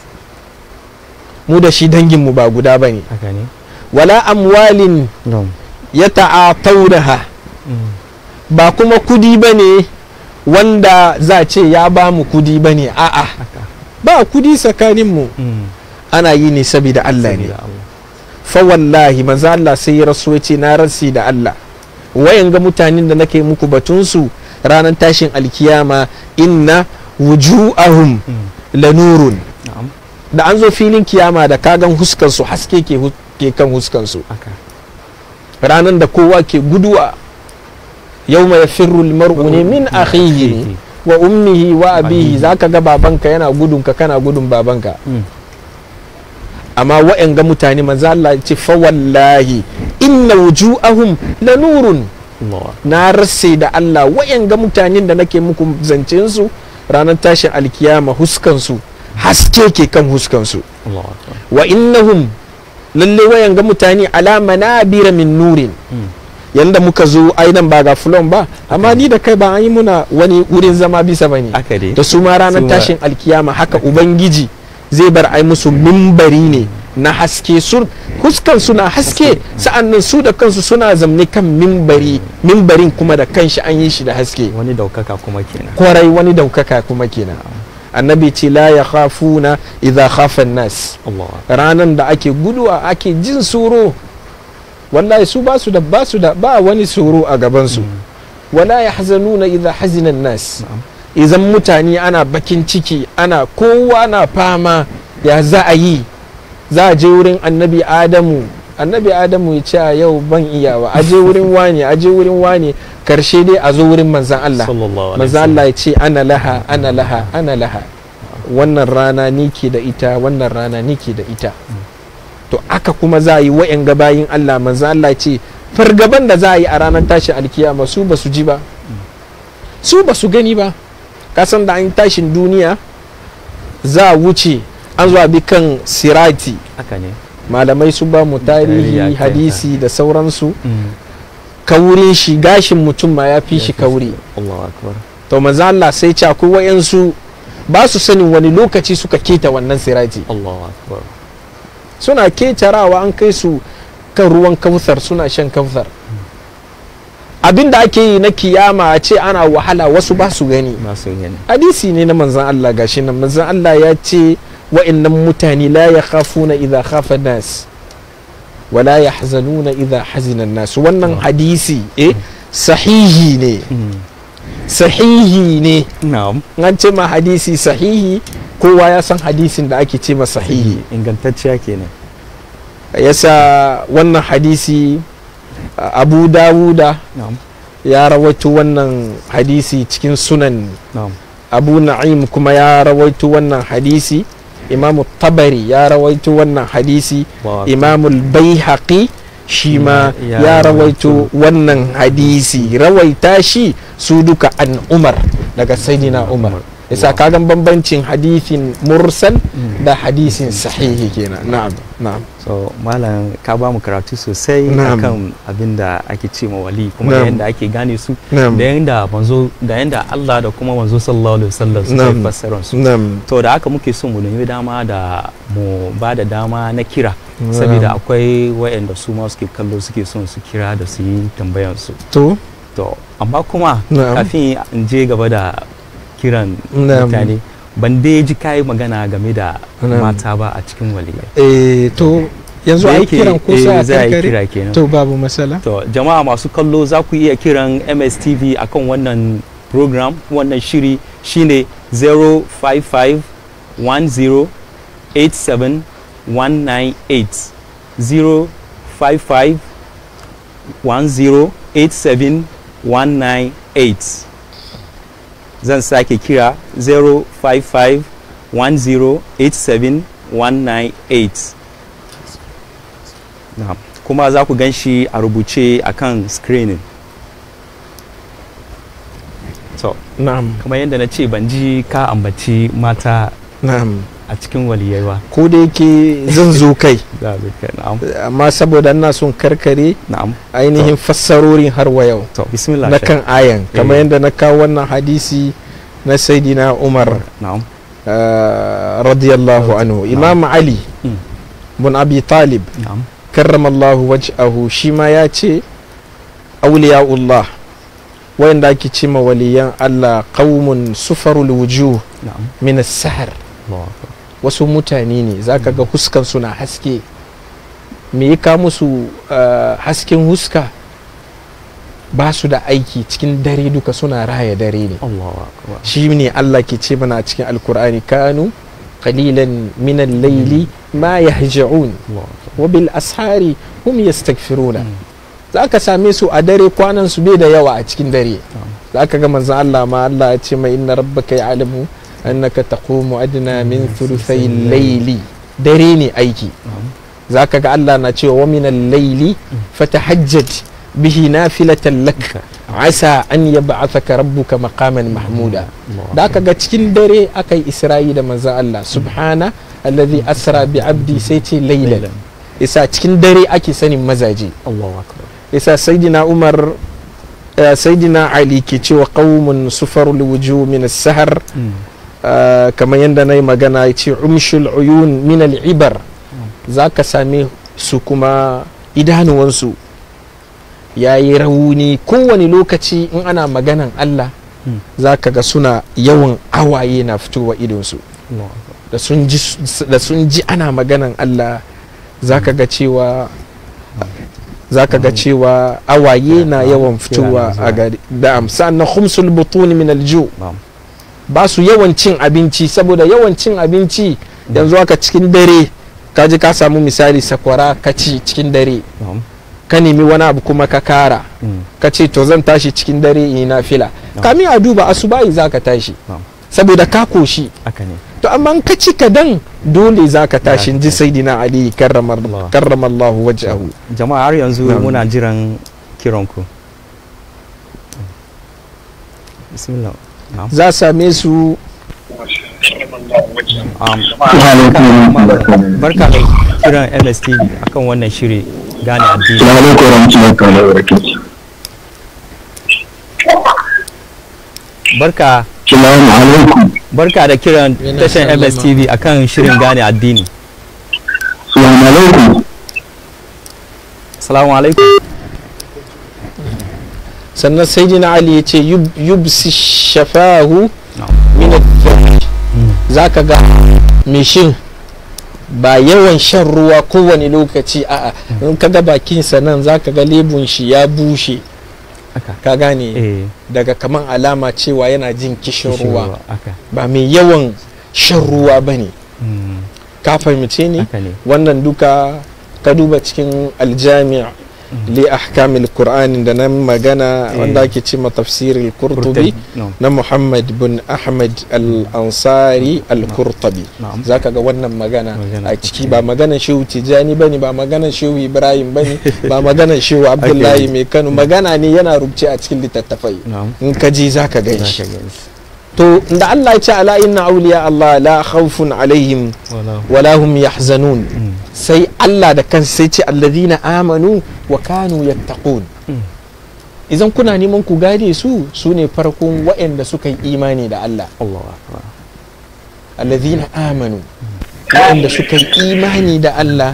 mu da shi danginmu ba guda bane haka ne wala amwalin no ya ta'ataunaha Mm. ba kuma kudi bane wanda za a ce ya bamu kudi bane a'a haka ba kudi tsakaninmu Mm. ana yi ne saboda Allah ne Sabida Allah fa wallahi manzo Allah sai ya rasu ya ce na rasi da Allah wayan ga mutanen da nake muku batunsu ranar tashin alkiyama inna wuju'ahum Mm. lanurun na'am da an zo filin kiyama da kagan huskansu haske ke, hu- ke kan huskansu haka ranar da kowa ke guduwa yau mai firul mar'u ne min akhihi ne wa ummihi wa abihi Abihi. zaka ga babanka yana gudun ka kana gudun babanka Mm. amma wa'yan ga mutane manzo Allah ya ce fa wallahi inna wuju'ahum lanurun Allah na rasse da Allah wa'yan ga mutanen da nake muku zancen su ranar tashin alkiyama huskan su haske ke kan huskan su Allah akbar wa innahum lalle wa'yan ga mutane ala manabira min nurin Mm. yanda muka zo ainan ba ga fulon ba amma ni da kai ba an yi muna wani wurin zama bisa bane haka dai da su ma ranar Su ma- tashin alkiyama haka ubangiji zai bar ai musu mimbari ne na haske su huskan suna haske sa'annan su da kansu suna zamne kan mimbari mimbarin kuma da kanshi an yi shi da haske wani daukaka kuma kenan kwarai wani daukaka kuma kenan annabi ce la ya khafuna idza khafa nas Allah akbar ranan da ake guduwa ake jin tsoro wallahi su ba su da ba su da ba wani tsoro a gaban su Mm. wala yahzanuna idza hazina nas na'am idan mutane ana bakin ciki ana kowa na fama ya za a yi za a je wurin annabi adamu annabi adamu ya ce a yau ban iyawa a je wurin wane a je wurin wane karshe dai a zo wurin manzan Allah sallallahu alaihi manzan Allah ya ce ana laha ana laha ana laha wannan rana ni ke da ita wannan rana ni ke da ita to aka kuma za a yi wa'yan gabayin Allah manzan Allah ya ce fargaban da za a yi a ranar tashin alkiyama su ba su ji ba su ba su gani ba kasan da an tashin duniya za a wuce an zuwa bi kan sirati haka ne malamai su ba mu Tarihi tarihi a kai hadisi da sauransu Mm. kaurin shi gashin mutum ma ya fi shi kauri Allahu akbar to manzo Allah sai ce akwai wayansu ba su sanin wani lokaci suka keta wannan sirati Allahu akbar suna ketarawa an kai su kan ruwan kautsar suna shan kautsar abin da ake yi na kiyama a ce ana wahala wasu ba su gani ba su gani hadisi ne na manzan Allah gashi nan manzan Allah ya ce wa'annan mutane la ya khafuna idha khafa nas wa la yahzanuna idha hazina nas wannan Mm. hadisi eh sahihi ne Mm. sahihi ne na'am an ce ma hadisi sahihi kowa ya san hadisin da ake ce ma sahihi ingantacciya kenan yasa wannan hadisi a- abu dawuda na'am ya rawaito wannan hadisi cikin sunan na'am abu na'im kuma ya rawaito wannan hadisi imamu tabari ya rawaito wannan hadisi Allahu akbar. imamu baihaqi shi ma Ya ya rawaito. rawaito wannan hadisi rawaita shi su duka an umar daga saidina umar yasa Wow. kagan bambancin hadisin mursal Mm. da hadisin sahihi kenan na'am na'am so malam ka ba mu karatu sosai Na'am. akan abin da ake ce ma wali kuma Na'am. da yadda ake gane su na'am da yadda manzo da yadda Allah da kuma manzo sallallahu alaihi wasallam suka Na'am. yi fassarar su na'am to da haka muke so mu nemi dama da mu ba da dama na kira saboda akwai wayanda su ma suke kallo suke son su kira da su yi tambayan su to to amma kuma na'am kafin in je gaba da kiran Na'am. mutane ban dai ji kai magana game da Na'am. mata ba a cikin waliyai eh to yanzu Da a yi yake, kiran ko eh, sai a za a yi karkare kira kenan to babu matsala To jama'a masu kallo za ku iya kiran MSTV akan wannan program wannan shiri shine 055 10 87 198 055 10 87 198 zan sake kira 055 10 87 198 Na'am. kuma za ku gan shi a rubuce a kan screening so na'am kamar yadda na ce ban ji ka ambaci mata na'am a cikin waliyai ba ko da yake zan zo kai Za a zaka- na'am amma saboda ina son karkare na'am ainihin fassarorin har wa yau to bismillah na Sheikh. kan ayan kamar Eh. yadda na kawo wannan hadisi na saidina umar na'am ah, radiyallahu anhu imam ali Mm. bin abi talib na'am karramallahu waj'ahu shi ma ya ce auliya'ullah wayanda ake ce ma waliyan Allah qaumun sufarul wujuh na'am min as-sahr Allahu akbar. wasu mutane ne zaka ga huskan su na haske me ya ka musu ah, hasken huska ba su da aiki cikin dare duka suna raya dare ne Allahu akbar shi ne Allah ke ce mana a cikin alkur'ani kanu qalilan min al-layli ma yahja'un Allahu akbar wa bil ashari hum yastaghfiruna Mm. za ka same su a dare kwanan su bai da yawa a cikin dare Na'am. za ka ga manzon Allah ma Allah ya ce mai inna rabbaka ya'lamu annaka taqumu adna min thuluthay layli dare ne aiki na'am za ka ga Allah na cewa wa min al-layli fatahajjad bihi nafilatan lak asa an yab'athaka rabbuka maqaman mahmuda Allahu da aka ga cikin dare aka yi isra'i da manzon Allah subhana alladhi asra bi abdi sai ce laylan isa cikin dare ake sanin mazaje Allahu akbar isa saidina umar eh, saidina ali ke cewa qaumun sufarul wujuh min as-sahar Mm. eh, kamar yadda na yi magana ya ce umshul uyun min al-ibar za ka same su kuma idanuwansu ya yi rauni kowane lokaci in ana maganan allah Mm. za ka ga suna yawan awaye na fitowa idonsu Allahu akbar da sun ji da sun ji ana maganan Allah zaka ga cewa zaka ga cewa awaye na yawan fitowa a gari da'am sannan khumsul butun min alju na'am ba su yawan cin abinci saboda yawan cin abinci yanzu haka cikin dare ka ji ka samu misali sakwara ka ci cikin dare na'am ka nemi wani abu kuma ka kara Mm. ka ce to zan tashi cikin dare in na fila Na'am. kamin a duba asubahi za ka tashi Na'am. saboda ka koshi haka ne to amma in ka ci kadan dole za ka tashi ji saidina ali karramar Allah. karramallahu wajhahu jama'a har yanzu Na'am. muna jiran kiranku bismillah na'am za same su um, barka- barka da kiran mstv akan wannan shiri gane addini Assalamu alaikum warahmatullahi ta'ala wabarakatuh. barka Assalamu alaikum. barka da kiran Yana tashan sallama. mstv akan shirin gane addini Assalamu alaikum. salamu alaikum sannan saidina ali ya ce yub- yubsi shafahu Na'am. min al za ka ga mai shin ba yawan shan ruwa kowane lokaci a'a in ka ga bakinsa nan za ka ga lebun shi ya bushe Haka. ka gane eh daga kaman alama cewa yana jin kishin kishin ruwa haka ba mai yawan shan ruwa ba ne Mm, ka fahimce ni haka ne wannan duka ka duba cikin aljami' li ahkamil qur'ani da nan magana Eh. wanda ake ce ma tafsiril qurtubi no na muhammad bin ahmad al-ansari al-qurtubi na'am zaka ga wannan magana Magana a ciki ba maganar shehu tijani bane ba maganar shehu ibrahim bane ba maganar shehu abdullahi Okay. mai kano magana ne yana rubuce a cikin littattafai na'am in ka ji zaka gan za shi ka gani to da Allah ya ce ala inna awliya Allah la khawfun alaihim wala wala hum yahzanun Mm, sai Allah da kansa sai ce alladhina amanu wa kanu yattaqun Mm. idan kuna neman ku gane su su ne farkon waɗanda suka yi imani da Allah Allahu akbar alladhina amanu waɗanda suka yi imani da Allah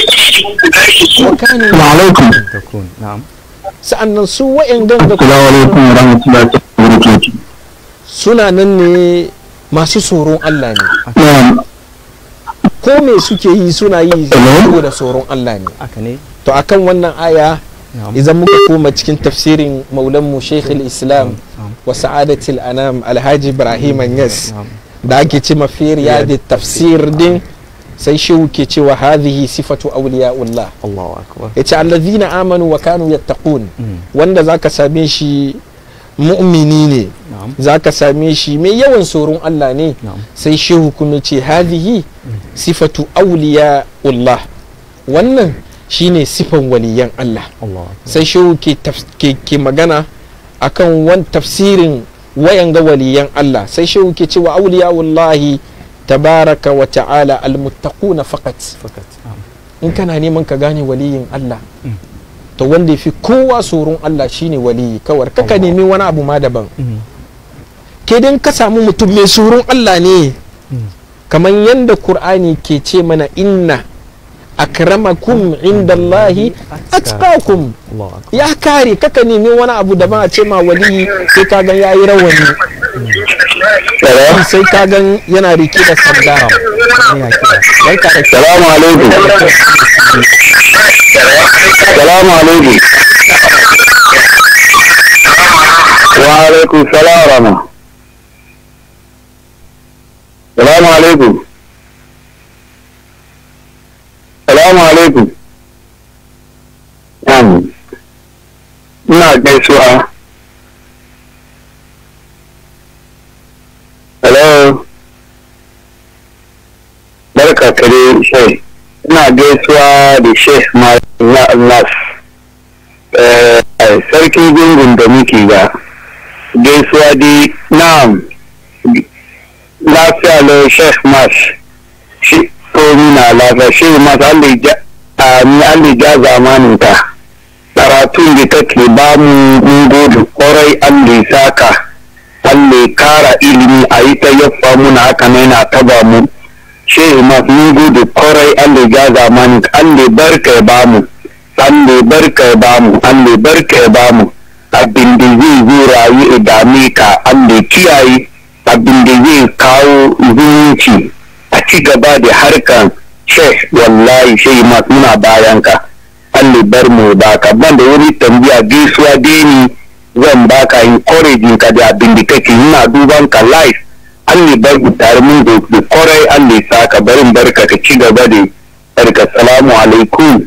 wa kanu Assalamu alaikum. takun na'am sa'annan su waɗanda da Assalamu alaikum warahmatullahi ta'ala wabarakatuh. suna nan ne masu tsoron Allah ne Na'am. ko me suke yi suna yi Hello? saboda tsoron Allah ne haka ne to akan wannan aya na'am idan muka koma cikin tafsirin maulanmu Sheikh islam na'am wa sa'adatul anam alhaji ibrahim anyas na'am da ake ce mafiriya da tafsir din sai shehu ke cewa hadhihi sifatu awliyaullah Allahu akbar yace allazina amanu wa kanu yattaqun Mm, wanda zaka same shi mu'mini ne na'am zaka same shi mai yawan tsoron Allah ne na'am sai shehu kuma ce hadhihi sifatu awliyaullah wannan shine sifan waliyan Allah Allahu akbar sai shehu ke, taf- ke, ke magana akan wan tafsirin wayan ga waliyan Allah sai shehu ke cewa auliya wallahi tabaraka wa ta'ala almuttaquna faqat fakat na'am in kana neman ka gane waliyin Allah Mm. to wanda yafi kowa tsoron Allah shine waliyi kawar kaka Allah. nemi wani abu ma daban Mm, ke dan ka samu mutum mai tsoron Allah ne mm, kamar yadda Qur'ani ke ce mana inna akramakum indallahi atqakum Allahu akbar ya kare kaka nemi wani abu da ba a ce ma wali sai ka gan yayi rawani sai ka gan yana rike da sanda ne ya kira barka da Assalamu alaikum. Assalamu alaikum. Wa alaikum salam wa rahma. Assalamu alaikum. Assalamu alaikum. Na'am. Ina gaisuwa. Hello. barka kare shai ina gaisuwa da sheikh nas sarkin gungun da muke ga gaisuwa di na'am lafiya lau sheikh mas shi komi na lafiya shi mas alli ja zamanin ka karatun da kake ba mu mun gode kwarai alli saka alli kara ilimi a yi ta yaffa muna haka na yana taba mu shehu ma mun gode kwarai Allah ya zamani Allah barka ya bamu Allah barka ya bamu Allah barka ya bamu abin da zai zo rayu idame ka Allah kiyaye abin da zai kawo zumunci a ci gaba da harkan sheh wallahi shehu ma muna bayan ka Allah bar mu baka ban da wani tambaya gaisuwa deni zan baka encouraging ka da abin da kake ina duban ka live Allah bar ku tare mun da da kwarai Allah ya saka barin barka ka ci gaba da barka salamu alaikum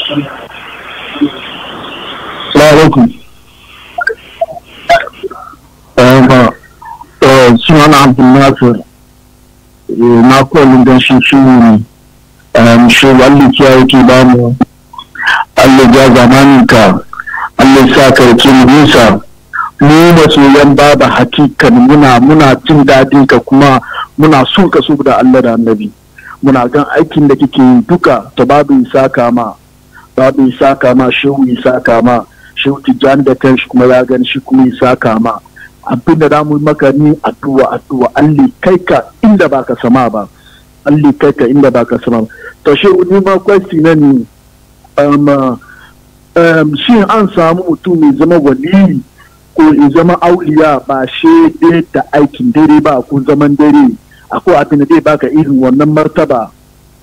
alaikum suna na abdul nasir na kolin don shi shi ne shi Allah kiyaye ke ba mu Allah ya zamanin ka Allah sa karki nisa mu masoyan baba hakikan muna muna jin dadin ka kuma muna son ka so da Allah da annabi muna gan aikin da kike yi duka ta babu isaka ma babu isaka ma shehu isaka ma shehu tijjani da kanshi kuma ya gani shi kuma isaka ma abin da damu maka ni addu'a addu'a Allah kai ka inda baka sama ba Allah kai ka inda baka sama ba to shehu ni ma kwesti na ni um, um, shi an samu mutum mai zama waliyi ko in zama auliya ba shi da aikin dare ba ko zaman dare akwai abin da zai baka irin wannan martaba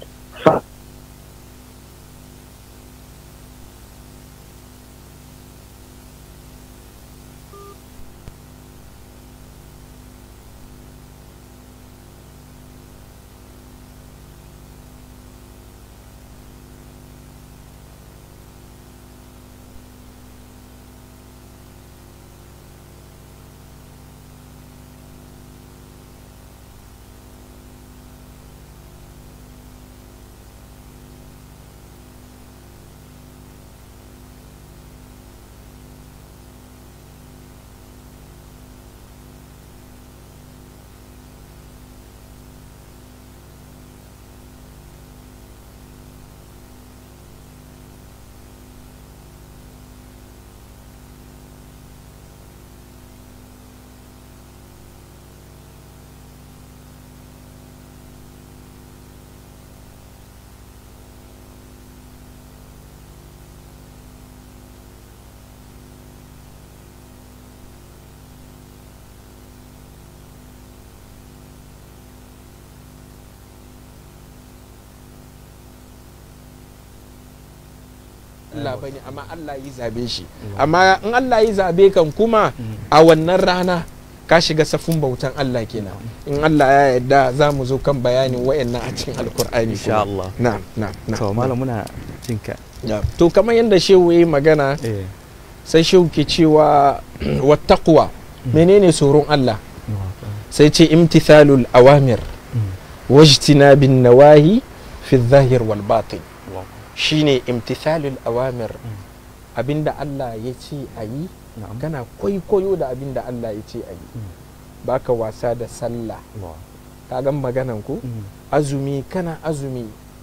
Allah bane amma Allah yi zabe shi amma in Allah yi zabe kan kuma a wannan rana ka shiga safin bautan Allah kenan in Allah ya yarda za mu zo kan bayanin wayannan a cikin alkur'ani Insha kuma. Allah. na'am na'am na'am to malam muna jinka na'am. to kamar yadda shehu yayi magana eh sai shehu ke cewa wattaqwa menene tsoron Allah sai ce imtithalul awamir wajtinabin nawahi fi zahir wal batin shine imtithalul awamir abinda Allah ya ce a yi na'am kana kwaikwayo da abinda Allah ya ce a yi baka wasa da sallah ka gan maganan ku azumi kana azumi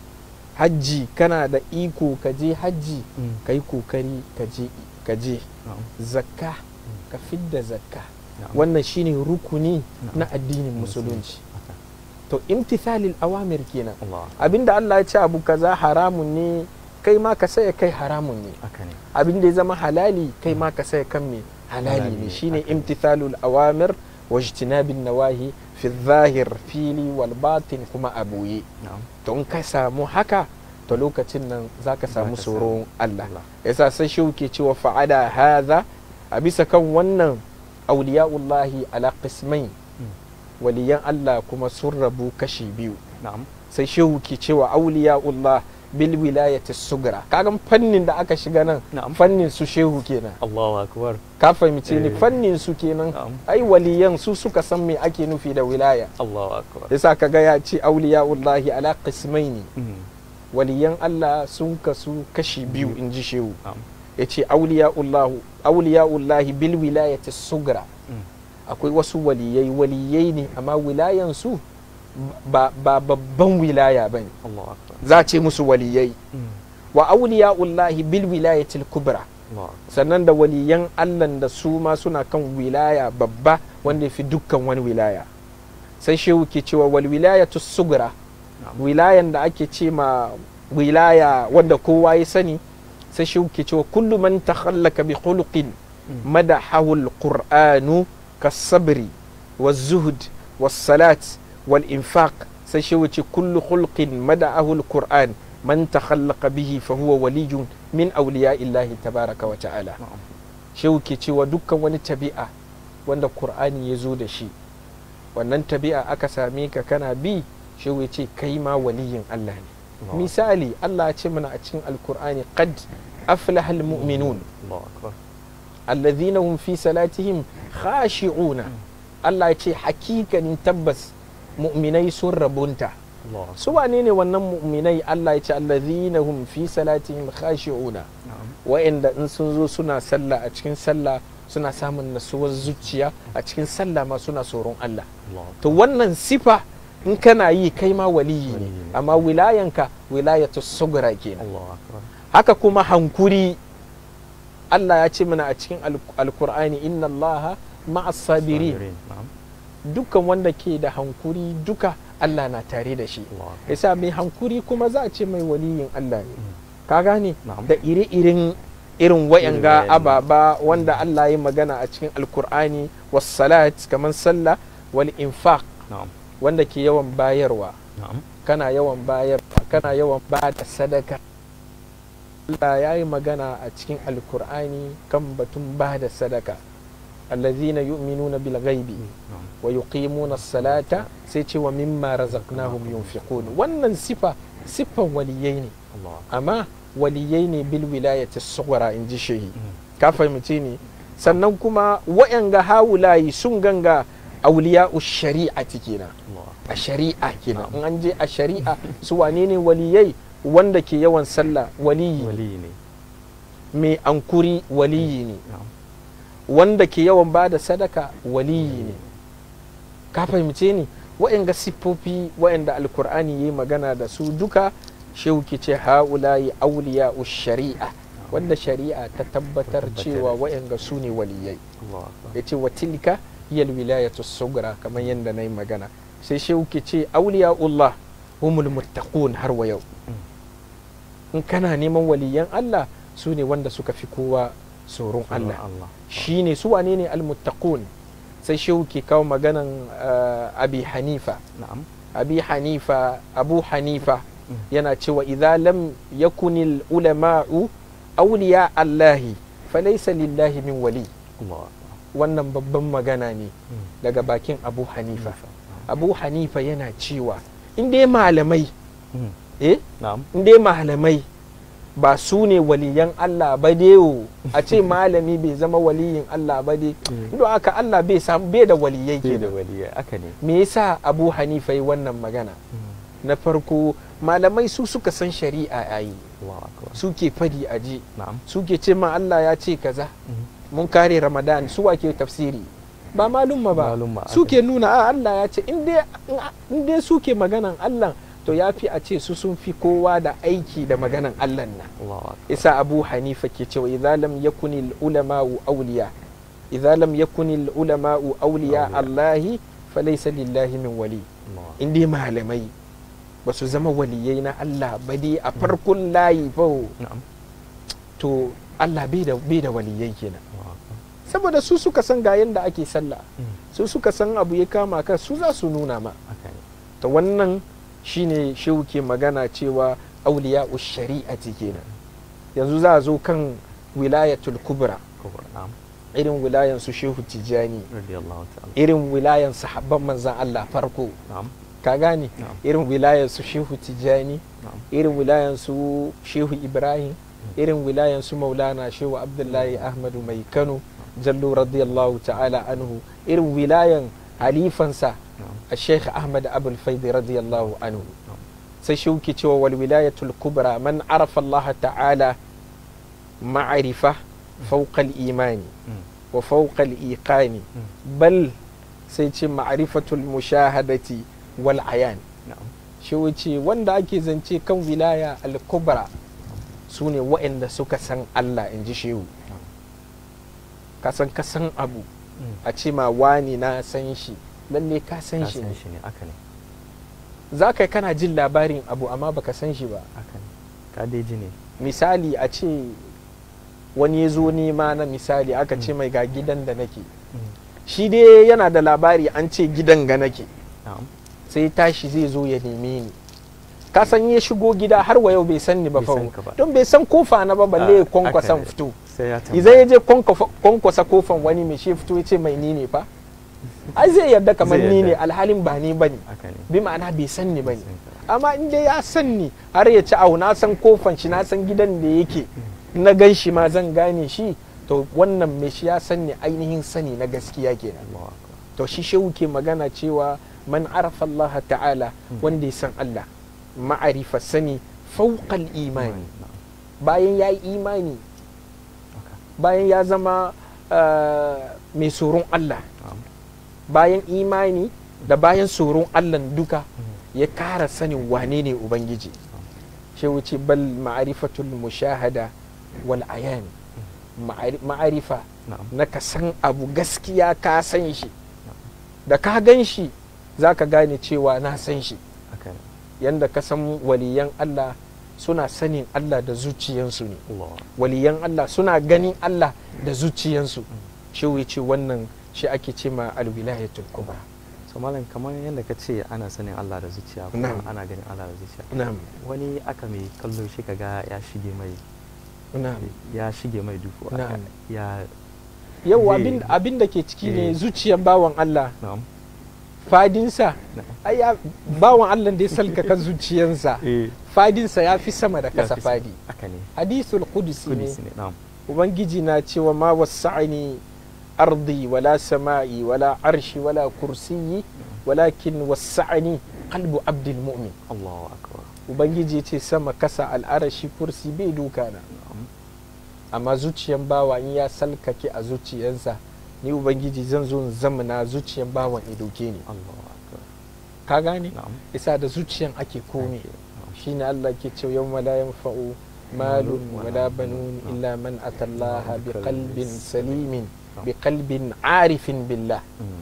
hajji kana da iko ka je hajji ka yi kokari ka je ka je zakka ka fidda zakka wannan shine rukuni na addinin musulunci to imtithalil awamir kenan Allah abinda Allah ya ce abu kaza haramun ne kai ma ka saya kai haramun ne haka ne abinda ya zama halali kai ma ka saya kan me halali Halali ne ne, shine haka. imtithalul awamir wa ijtinabin nawahi fi zahir fili wal batin kuma a boye na'am to in ka samu haka to lokacin nan zaka samu Zaka tsoron Allah Allah. yasa sai shi ke cewa fa'ada hadha a bisa kan wannan auliya'ullahi ala qismain waliyan Allah kuma sun rabu kashi biyu na'am sai shehu ke cewa auliya'ullah bil wilayati sugra kagan fannin da aka shiga nan Na'am. fannin su shehu kenan Allahu akbar ka fahimce ni Eh. fannin su kenan na'am ai waliyan su suka san me ake nufi da wilaya Allahu akbar yasa kaga ya ce auliya'ullahi ala qismaini Mm. waliyan Allah sun kasu kashi biyu in ji shehu na'am ya ce auliya'ullahi bil wilayati sugra Mm. akwai wasu waliyai waliyai ne amma wilayansu ba, ba babban wilaya ba ne Allahu akbar za a ce musu waliyai Mm. wa auliya'ullahi bil wilayatil kubra Allahu akbar sannan da waliyan Allah da su ma suna kan wilaya babba wanda ya fi dukkan wani wilaya sai shehu ke cewa wal wilayatu sugra Na'am. wilayan da ake ce ma wilaya wanda kowa ya sani sai shehu ke cewa kullu man takhallaka bi khuluqin Mm. madahahu alqur'anu kasabri والزهد والصلاة والإنفاق سيشوتي كل خلق مدعه القرآن من تخلق به فهو ولي من أولياء الله تبارك وتعالى na'am shauke cewa dukkan wani tabi'a wanda Kur'ani ya zo da shi wannan tabi'a aka same ka kana bi shehu ya ce kai ma waliyin Allah ne Allahu misali Allah ya ce mana a cikin alkur'ani qad aflaha almu'minun Allahu akbar alladhina hum fi salatihim khashi'una Allah ya ce hakikanin tabbas mu'minai sun rabunta Allahu akbar su wane ne wannan mu'minai Allah ya ce alladhina hum fi salatihim khashi'una na'am wa'anda in sun zo suna sallah a cikin sallah suna samun nasuwar zuciya a cikin sallah ma suna tsoron Allah Allahu akbar to wannan sifa in kana yi kai ma waliyi ne Waliyi ne. amma wilayanka wilayatu sugra kenan Allahu akbar haka kuma hankuri Allah ya ce mana a cikin al- alkur'ani inna allaha ma'as sabirin Sabirin, na'am dukkan wanda ke da hankuri duka Allah na tare da shi Allahu akbar yasa mai hankuri kuma za a ce mai waliyin Allah ne ka gane Na'am. da ire-iren irin wayanga Irin wayannan. ababa wanda Allah ya magana a cikin alkur'ani was salat kamar sallah wal infaq na'am wanda ke yawan bayarwa na'am kana yawan bayarwa kana yawan ba da sadaka Allah ya yi magana a cikin alkur'ani kan batun ba da sadaka allazina yu'minuna bil ghaibi na'am wa yuqimuna salata sai ce wa mimma razaqnahum yunfiqun wannan sifa siffan waliyai ne Allahu akbar amma waliyai ne bil wilayati sughra in ji shehi Mm. ka fahimce ni sannan kuma wa'yanga hawulayi sun ganga auliya shari'ati kenan Allahu akbar a shari'a kenan in an je a shari'a su wane ne waliyai wanda ke yawan sallah waliyi ne. wali ne mai ankuri waliyi ne na'am wanda ke yawan ba da sadaka waliyi ne ka fahimce ni wa'yanga siffofi wa'yanda alkur'ani ya yi magana da su duka shehu ke ce ha'ulayi auliya shari'a wanda shari'a ta tabbatar Tabbatar. cewa wa'yanga su ne waliyai Allahu akbar ya ce wa tilka hiyal wilayatu sugra kamar yadda na yi magana sai shehu ke ce auliya'ullah humul muttaqun har wa yau in kana neman waliyan Allah su ne wanda suka fi kowa tsoron Allah Allah shi ne su wane ne almuttaqun sai shehu ke kawo maganan uh, abi hanifa na'am abi hanifa abu hanifa Mm. yana cewa idza lam yakunil ulama'u awliya allahi falaysa lillahi min wali Allahu akbar wannan babban magana ne Mm. daga bakin abu hanifa Na'am. abu hanifa yana cewa in dai malamai Mm. eh na'am in dai malamai ba su ne waliyan Allah ba dai o. a ce malami bai zama waliyin Allah ba dai don haka Allah bai samu bai da waliyai ke da kenan waliya aka ne me yasa abu hanifa yi wannan magana na farko malamai su suka san shari'a yayi Allahu akbar suke fadi a ji na'am suke ce ma Allah ya ce kaza mun kare ramadan su wake tafsiri ba malumma ba Malumma, aka suke nuna a Allah ya ce in dai in dai suke maganan Allah to ya fi a ce su sun fi kowa da aiki da maganan Allah nan Allahu akbar isa abu hanifa ke cewa idza lam yakuni ulama'u awliya idza lam yakuni ulama'u awliya Awliya. allahi falaysa lillahi min wali Allahu akbar in dai malamai ba su zama waliyai na Allah ba dai a farkon layi fa na'am to Allah bai da bai da waliyai kenan Allahu akbar saboda su suka san ga yanda ake sallah Mm. su suka san abu ya kama ka su za su nuna ma aka ne to wannan shine shehu ke magana cewa auliya shari'ati kenan yanzu za a zo kan wilayatul kubra kubra na'am irin wilayan su shehu tijani radiyallahu ta'ala irin wilayan sahabban manzan Allah farko na'am ka gane na'am irin wilayan su shehu tijani na'am irin wilayan su shehu ibrahim irin wilayan su maulana shehu abdullahi ahmadu mai kano jallo radiyallahu ta'ala anhu irin wilayan halifansa na'am a sheikh ahmad abul faidi radiyallahu anhu na'am sai shi ke cewa wal wilayatul kubra man arafa Allah ta'ala ma'arifa fawqa imani Mm. wa fawqa iqani Mm. bal sai ce ma'arifatul mushahadati wal ayan na'am shi wuce wanda ake zance kan wilaya al-kubra su ne waɗanda suka san Allah in ji shehu ka san ka san abu Mm. a ce ma wani na san shi lalle ka san ka shi san ne shi ne aka ne za ka kana jin labarin abu amma baka san shi ba aka ne ka dai ji ne misali a ce wani ya zo nema na misali aka ce mai ga gidan da nake Mm. shi dai yana da labari an ce gidan ga nake na'am sai tashi zai zo ya neme ni ka san ya shigo gida har wa yau bai san ni ba Bai fa san ka ba. don bai san kofa na ba balle ya Ah, kwankwasan haka ne. fito sai ya tambaya idan ya je kwankwafa- kwankwasa kofan wani mai shi fito ya ce mai ni ne fa ai zai yarda kamar Zai ni ne yarda. alhalin ba ni bane aka ne bi ma'ana bai san ni bane amma in dai ya san ni har ya ci au na san kofan shi na san gidan da yake na gan shi ma zan gane shi to wannan mai shi ya san ni ainihin sani na gaskiya kenan Allahu akbar to shi shehu ke magana cewa man arafa Allah ta'ala wanda ya san Allah ma'arifa sani fauqal imani na'am bayan ya yi imani Okay. bayan ya zama ah, mai tsoron Allah na'am bayan imani da bayan tsoron Allah duka ya kara sanin wane ne Ubangiji shi wuce bal ma'arifatul mushahada wal ayani Ma'ari- ma'arifa na'am na ka san abu gaskiya ka san shi da ka gan shi za ka gane cewa na san shi haka ne yanda ka san waliyan Allah suna sanin Allah da zuciyansu ne Allahu akbar waliyan Allah suna ganin Allah da zuciyansu shi wuce wannan shi ake ce ma alwilayatul kubra so malam kamar yadda ka ce ana sanin Allah da zuciya kuma Na'am. ana ganin Allah da zuciya na'am wani aka mai kallo shi kaga ya shige mai na'am ya shige mai dufu Na'am. ya yau Zai- abin abin da ke ciki ne Eh. zuciyan bawan Allah na'am fadinsa na'am ai ya bawan Allah da ya salkaka zuciyansa eh fadinsa ya fi sama da ya kasa fi sa- fadi haka ne hadisul qudsi ne kudus ne na'am ubangiji na cewa ma wasa'ani ardi wala sama'i wala arshi wala kursiyi walakin wasa'ani qalbu abdul mu'min Allahu akbar ubangiji ce sama kasa al'arashi kursi bai duka na na'am amma zuciyan bawa in ya salkake a zuciyansa ni ubangiji zan zo in zamana zuciyan bawan ya doke ni Allahu akbar ka gane na'am isa da zuciyan ake komai Ake, na'am. shine Allah ke cewa yawma la yanfa'u malun wala banun illa man atallaha biqalbin salimin biqalbin arifin billah Mm,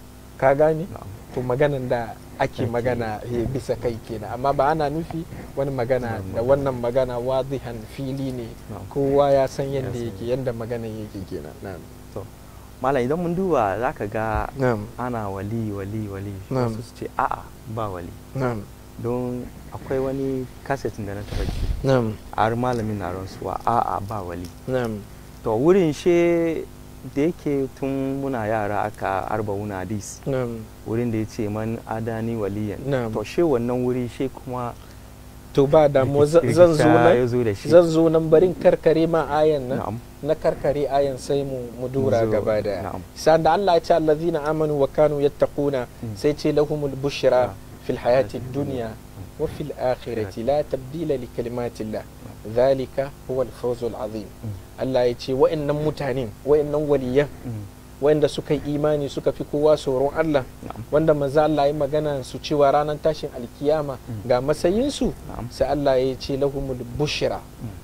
ka gane na'am to maganan da ake Ake. magana eh, bisa kai kenan amma ba ana nufi wani magana Na'am. da wannan magana wadihan fili ne na'am kowa ya san yadda san. yake yadda maganan yake kenan na'am malam idan mun duba zaka ga na'am ana wali wali wali Na'am. wasu su ce a'a ba wali na'am don akwai wani kasetin da na taba ji na'am har malamin na rantsuwa a'a ba wali na'am to wurin she da yake tun muna yara aka arba wuna hadis na'am wurin da ya ce man adani waliyan Na'am. to she wannan wuri she kuma to ba damuwa zan zan zo rikita ya nan zo da shi zan zo nan barin karkare ma ayan nan na'am na karkare ayan sai mu mu dura Mu zo, gaba daya na'am. sa'an da Allah ya ce allazina amanu wa kanu yattaquna Mm. sai ce lahumul bushra Na'am. fil hayati dunya wa fil akhirati la tabdila li kalimatillah dhalika huwa al-fawz al-azim Allah ya ce wa'annan mutanen wa'annan waliyan Mm, wanda suka yi imani suka fi kowa tsoron Allah na'am wanda maza Allah ya magana su cewa ranar tashin alkiyama ga matsayinsu na'am sai Allah ya ce lahumul bushra Mm.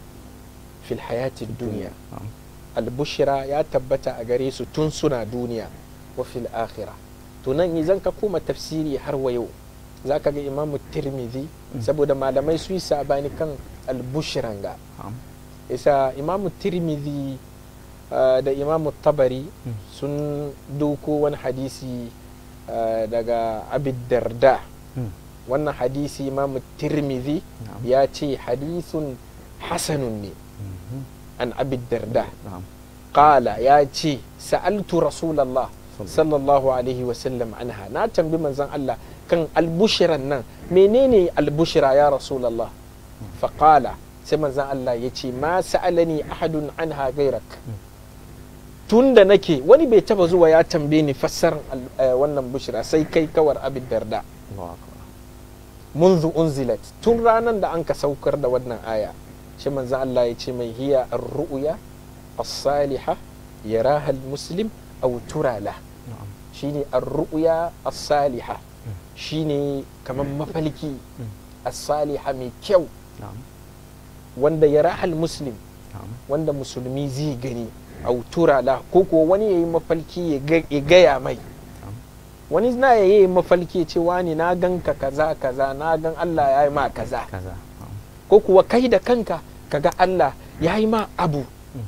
fil hayatid duniya na'am albushira ya tabbata a gare su tun suna duniya wa fil akhira to nan idan ka koma tafsiri har wa yau zaka ga imamu tirmidhi saboda malamai su yi sabani kan albushiran ga na'am isa imamu tirmidhi uh, da imamu tabari Mm. sun doko wani hadisi uh, daga abid darda Mm, wannan hadisi imamu tirmidhi na'am ya ce hadisun hasanun ne Mhm, an abid darda na'am qala ya ce sa'altu rasulallah Sallallahu. sallallahu alaihi wasallam anha na tambi manzon Allah kan albushiran nan menene albushira ya rasulallah faqala sai manzon Allah ya ce ma sa'alani ahadun anha gairak tun da nake wani bai taba zuwa ya tambaye ni fassarar al- eh, wannan bushira sai kai kawar abin darda Allahu akbar منذ أنزلت tun ranar da an ka saukar da wannan aya shi manzo Allah ya ce mai hiya ar-ru'ya as-saliha yaraha al-muslim aw turala na'am shine ar-ru'ya as-saliha shine kaman mafalki as-saliha mai kyau na'am wanda yaraha al-muslim na'am wanda musulmi zai gani aw turala ko ko wani yayi mafalki ya ga- ya gaya mai wani na yayi mafalki ya ce wani na ganka kaza kaza na gan Allah ya yi ma kaza kaza na'am ko kuwa kai da kanka kaga Allah ya yi ma abu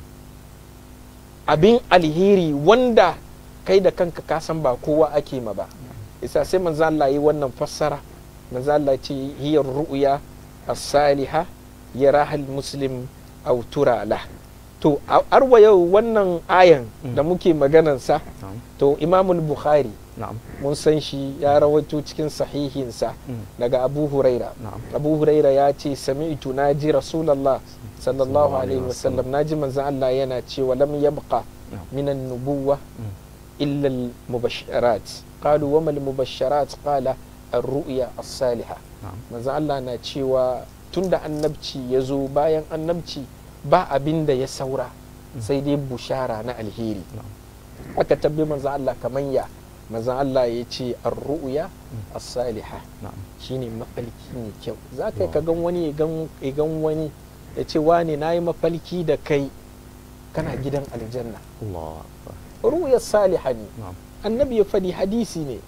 abin alheri wanda kai da kanka ka san ba kowa ake ma ba isa sai manzo Allah yi wannan fassara manzo Allah ce hiyar ru'ya as-saliha yaraha al-muslim aw tura lah to a- arwa yau wannan ayan da muke maganansa na'am to imamul bukhari na'am mun san shi ya rawaito cikin sahihinsa Mm. daga abu huraira na'am abu huraira ya ce sami'tu na ji rasulallah sallallahu alaihi wasallam na ji manzan Allah yana cewa lam yabqa na'am minan nubuwa Mm. illa al-mubasharat qalu wa mal mubasharat qala ar-ru'ya as-salihah na'am manzan Allah na cewa tunda annabci ya zo bayan annabci ba abin da ya saura sai dai bushara na alheri na'am aka tabbi manzan Allah kaman ya manzan Allah ya ce ar-ru'ya as-salihah na'am shine mafalki mai kyau za ka ka gan wani ya gan- ya gan wani ya ce wane na yi mafalki da kai kana gidan aljanna Allah akbar ru'ya saliha ne na'am annabi ya faɗi hadisi ne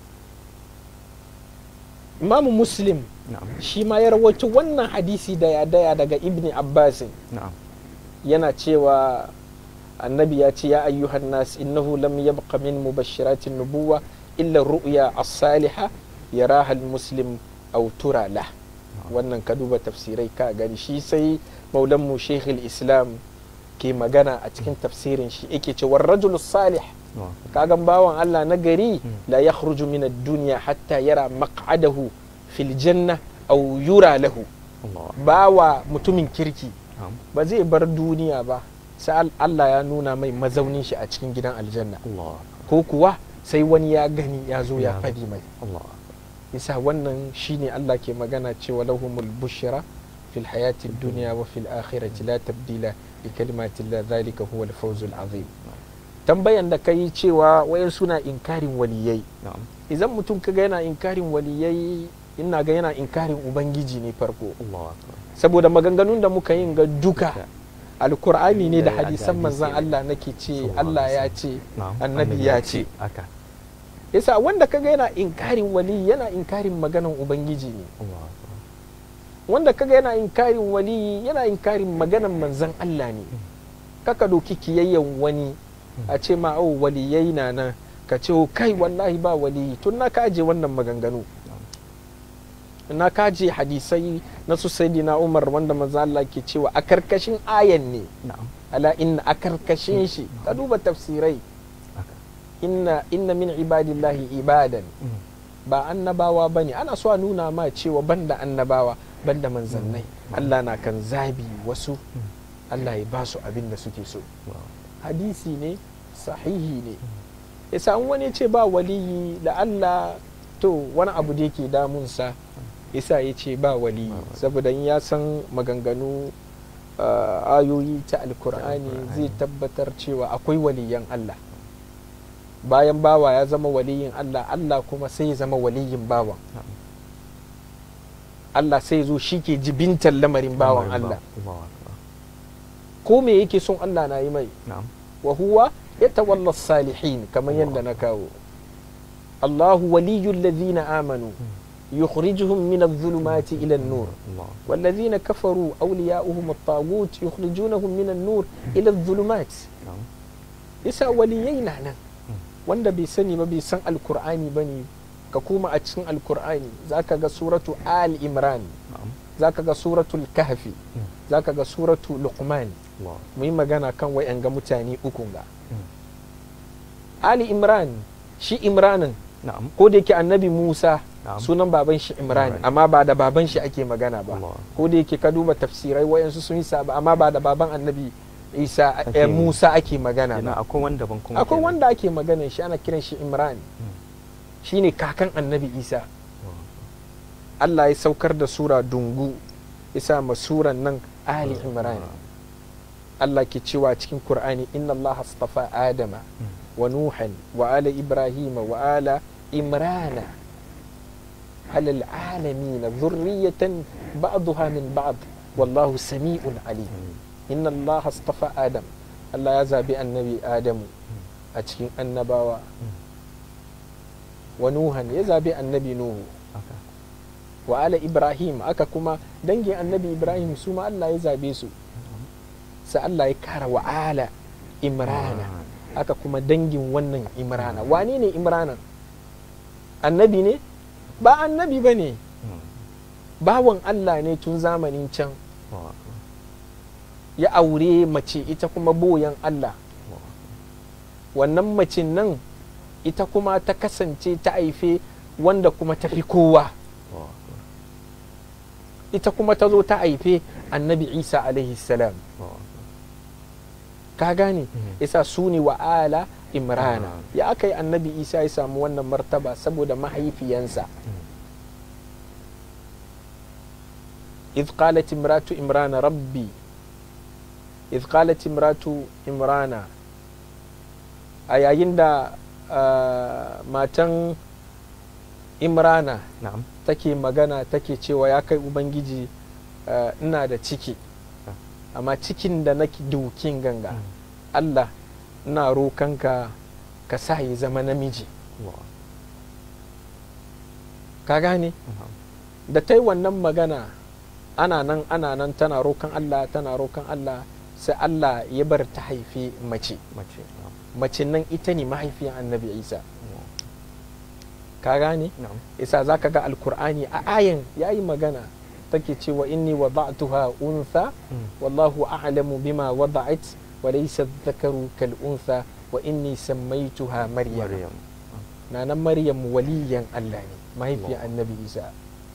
imamu muslim na'am shi ma ya rawaito wannan hadisi daya daya daga ibni abbasin na'am yana cewa annabi ya ce ya ayyuhan nas innahu lam yabqa min mubashiratin nubuwa illa ru'ya as-saliha yaraha al-muslim aw tura lah wannan ka duba tafsirai ka gani shi sai maulanmu sheikh islam ke magana a cikin tafsirin shi yake ce war rajul salih na'am kagan bawan Allah na gari Mm. la yakhruju min ad-dunya hatta yara maq'adahu fil janna aw yura lahu Allah bawa mutumin kirki na'am ba zai bar duniya ba sai al- Allah ya nuna mai mazaunin shi a cikin gidan aljanna Allah ko kuwa sai wani ya gani ya zo ya Ya. fadi mai Allah isa wannan shine Allah ke magana cewa lahumul bushra fil hayati dunya wa fil akhirati la tabdila li kalimatillah dhalika huwal fawzul azim tambayan da kai cewa wayan suna inkarin waliyai na'am idan mutum kaga yana inkarin waliyai ina ga yana inkarin ubangiji ne farko Allah akbar saboda maganganun da muka yin ga duka Duka. alkur'ani ne da Da- da hadisan hadisi manzan ne. Allah nake ce Sallallahu Allah alaihi ya ce na'am annabi ya ce aka yasa wanda kaga yana inkarin wali yana inkarin maganan ubangiji ne Allah akbar wanda kaga yana inkarin wali yana inkarin maganan manzan Allah ne kaka doki kiyayyen wani a ce ma oh waliyai na nan ka ce oh, kai wallahi ba waliyi tun na kaje wannan maganganu na kaje hadisai na su sayyidina Umar wanda manzan Allah ke cewa a karkashin ayan ne na'am ala inna a karkashin shi ka duba tafsirai aka inna inna min ibadillahi ibadan Mm. ba annabawa bane ana so a nuna ma cewa banda annabawa banda manzannai Allah na kan zabi wasu Allah ya ba su abin da suke so Wow. hadisi ne sahihi ne yasa an wani ce ba waliyi da Allah to wani abu da yake damunsa yasa ya ce ba waliyi saboda in ya san maganganu uh, ayoyi ta alkur'ani Alkur'ani. zai tabbatar cewa akwai waliyan Allah bayan bawa ya zama waliyin Allah Allah kuma sai ya zama waliyin bawan Na'am. Allah sai zo shi ke jibintar lamarin bawan Allah Allah akbar ko me yake son Allah na yi mai na'am wa huwa yatawalla salihin kamar yadda na kawo Allahu waliyul ladhina amanu yukhrijuhum min adh-dhulumati ila an-nur Allah والذين كفروا أولياؤهم الطاغوت يخرجونهم من النور إلى الظلمات na'am yasa waliyai na nan wanda bai sani ba bai san alkur'ani ba ne ka kuma a cikin alkur'ani za ka ga suratu al imran na'am za ka ga suratul kahfi za ka ga suratu luqman Allah mu yi magana kan wayan ga mutane ukun ga Mm. ali imran shi imranin na'am ko da yake annabi musa Na'am. sunan baban shi imran Imran. amma ba da baban shi ake magana ba Allah ko da yake ka duba tafsirai wayansu sun yi saba amma ba da baban annabi isa eh, Ake- musa ake magana Kenan ba akwai wanda ban kuma akwai kenan. wanda ake magana shi ana kiran shi imran shine kakan annabi isa allah ya saukar da sura dungu isa ma suran nan ali imran allah ke cewa cikin qur'ani inna allah astafa adama wa nuhan wa ala ibrahima wa ala imrana على العالمين ذرية بعضها من بعض والله سميع عليم إن الله اصطفى آدم الله يزابي النبي آدم أتشين النباوة ونوحا يزابي النبي نوح Aka. وعلى إبراهيم أكا كما دنجي النبي إبراهيم سوما الله يزابي سو سألا يكار وعلى إمرانا أكا كما دنجي ونن إمرانا وانيني إمرانا النبي ne ba annabi ba ne Mm. bawan Allah ne tun zamanin can Allah ya aure mace ita kuma boyan Allah wannan macin nan ita kuma ta kasance ta haife wanda kuma ta fi kowa Allahu akbar ita kuma ta zo ta haife annabi isa alaihi salam Allahu akbar ka gane Mhm. isa su ne wa ala imrana Ah. ya aka yi annabi isa ya samu wannan martaba saboda mahaifiyansa إذ قالت امرأة إمران ربي إذ قالت امرأة إمران أيين دا matan imrana na'am take magana take cewa ya kai ubangiji eh, ina da ciki amma cikin da nake dukin ganga Mm. allah ina rokanka ka sa ya zama namiji Allahu ka gane na'am da ta yi wannan magana ana nan ana nan tana rokan allah tana rokan allah sai allah ya bar ta haifi mace mace na'am mace nan ita ne mahaifiyar annabi isa Allahu ka gane na'am isa za ka ga alkur'ani a ayan ya yi magana take cewa inni wada'tuha untha Mm. wallahu a'lamu bima wada'at wa laysa dhakaru kal untha wa inni sammaytuha maryam maryam nanan maryam waliyan Allah ne mahaifiyar Allah. annabi isa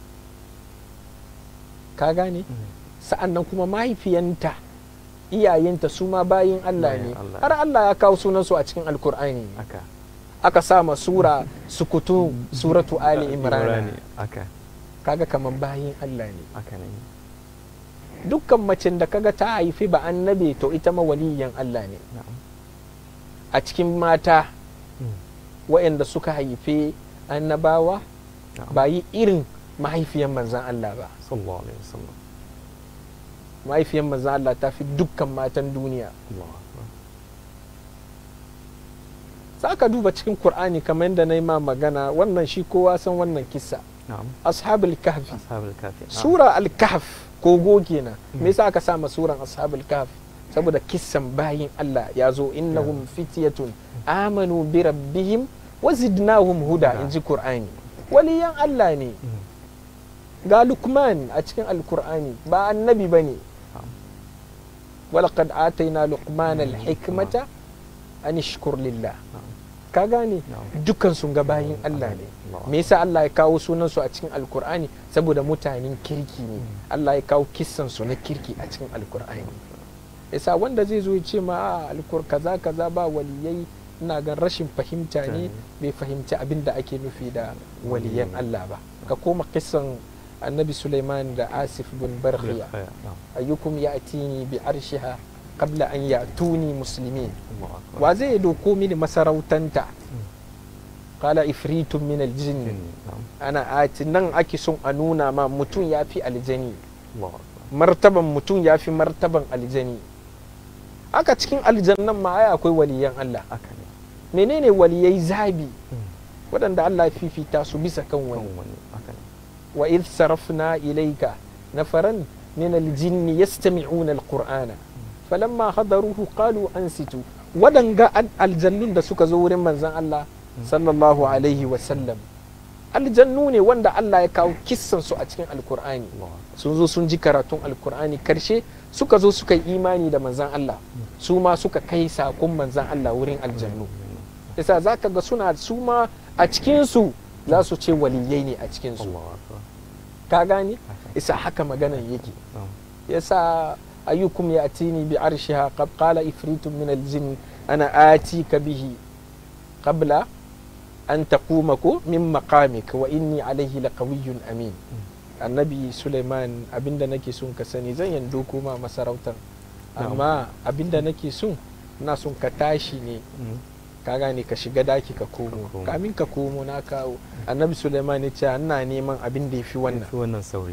ka gane Mm. sa'an nan kuma mahaifiyanta iyayenta su ma bayin Allah ne Bayin Allah. har Allah ya kawo sunansu a cikin alkur'ani aka aka sa ma sura sukutu suratu ali imran Imrani. aka kaga kaman bayin Allah ne aka ne dukkan macen da kaga ta haifi ba annabi to ita ma waliyan Allah ne na'am a cikin mata Mm. waɗanda suka haife annabawa na'am ba yi irin mahaifiyan manzan Allah ba sallallahu alaihi wasallam mahaifiyan manzan Allah ta fi dukkan matan duniya Allahu akbar za ka duba cikin Kur'ani kamar yadda na yi ma magana wannan shi kowa san wannan kissa na'am ashabul kahfi ashabul kafi na'am. sura al-kahf kogo kenan me yasa aka sama suran ashabul kahf saboda kissan bayin Allah ya zo innahum fityatun amanu bi rabbihim wa zidnahum huda Huda. inji Qur'ani waliyan Allah ne Mm. ga Luqman a cikin al-Qur'ani ba annabi bane Na'am. walaqad atayna luqmana al-hikmata an ishkur lillah Na'am. ka gane Na'am. dukkan sun ga bayin Allah ne Allahu me yasa Allah ya kawo sunansu a cikin alkur'ani saboda mutanen kirki ne Allah ya kawo kissansu na kirki a cikin alkur'ani yasa wanda zai zo ya ce ma a alkur kaza kaza ba waliyai ina gan rashin fahimta ne bai fahimci abin da ake nufi da waliyan Allah ba ka koma kissan annabi Sulaiman da Asif bin Barkhiya Na'am. ayyukum ya'tini bi arshiha qabla an ya'tuni muslimin Allahu akbar wa zai doko mini masarautanta qala ifritun min aljinn na'am ana ati nan ake son a nuna ma mutum ya fi aljani Allahu akbar martaban mutum ya fi martaban aljani aka cikin aljannan ma ai akwai waliyan Allah aka ne menene waliyai zabi Mm. waɗanda Allah ya fifita su bisa kan kan wani wani aka ne wa idh sarafna ilayka nafaran min aljinn yastami'una alqur'ana falamma hadaruhu qalu ansitu wadanga al- aljannun da suka zo wurin manzon Allah sallallahu alaihi wa sallam aljannu ne wanda Allah ya kawo kissan su a cikin alqur'ani Allahu akbar sun zo sun ji karatun alkur'ani karshe suka zo suka yi imani da manzan Allah su ma suka kai sakon manzan Allah wurin aljannu yasa za ka ga suna su ma a cikinsu za su ce waliyai ne a cikinsu Allahu akbar ka gane isa haka maganan yake na'am yasa ayyukum ya'tini bi arshiha qad qala ifritun min aljin ana atika bihi qabla an taquma ko min maqamik wa inni alayhi laqawiyyun amin annabi suleiman abinda nake son ka sani zan yando kuma masarautar amma abinda nake son na son ka tashi ne Mm. ka gane ka shiga daki ka komo komo. kamin ka komo na kawo annabi suleiman ya ce ina neman abin da ya fi wannan fi wannan sauri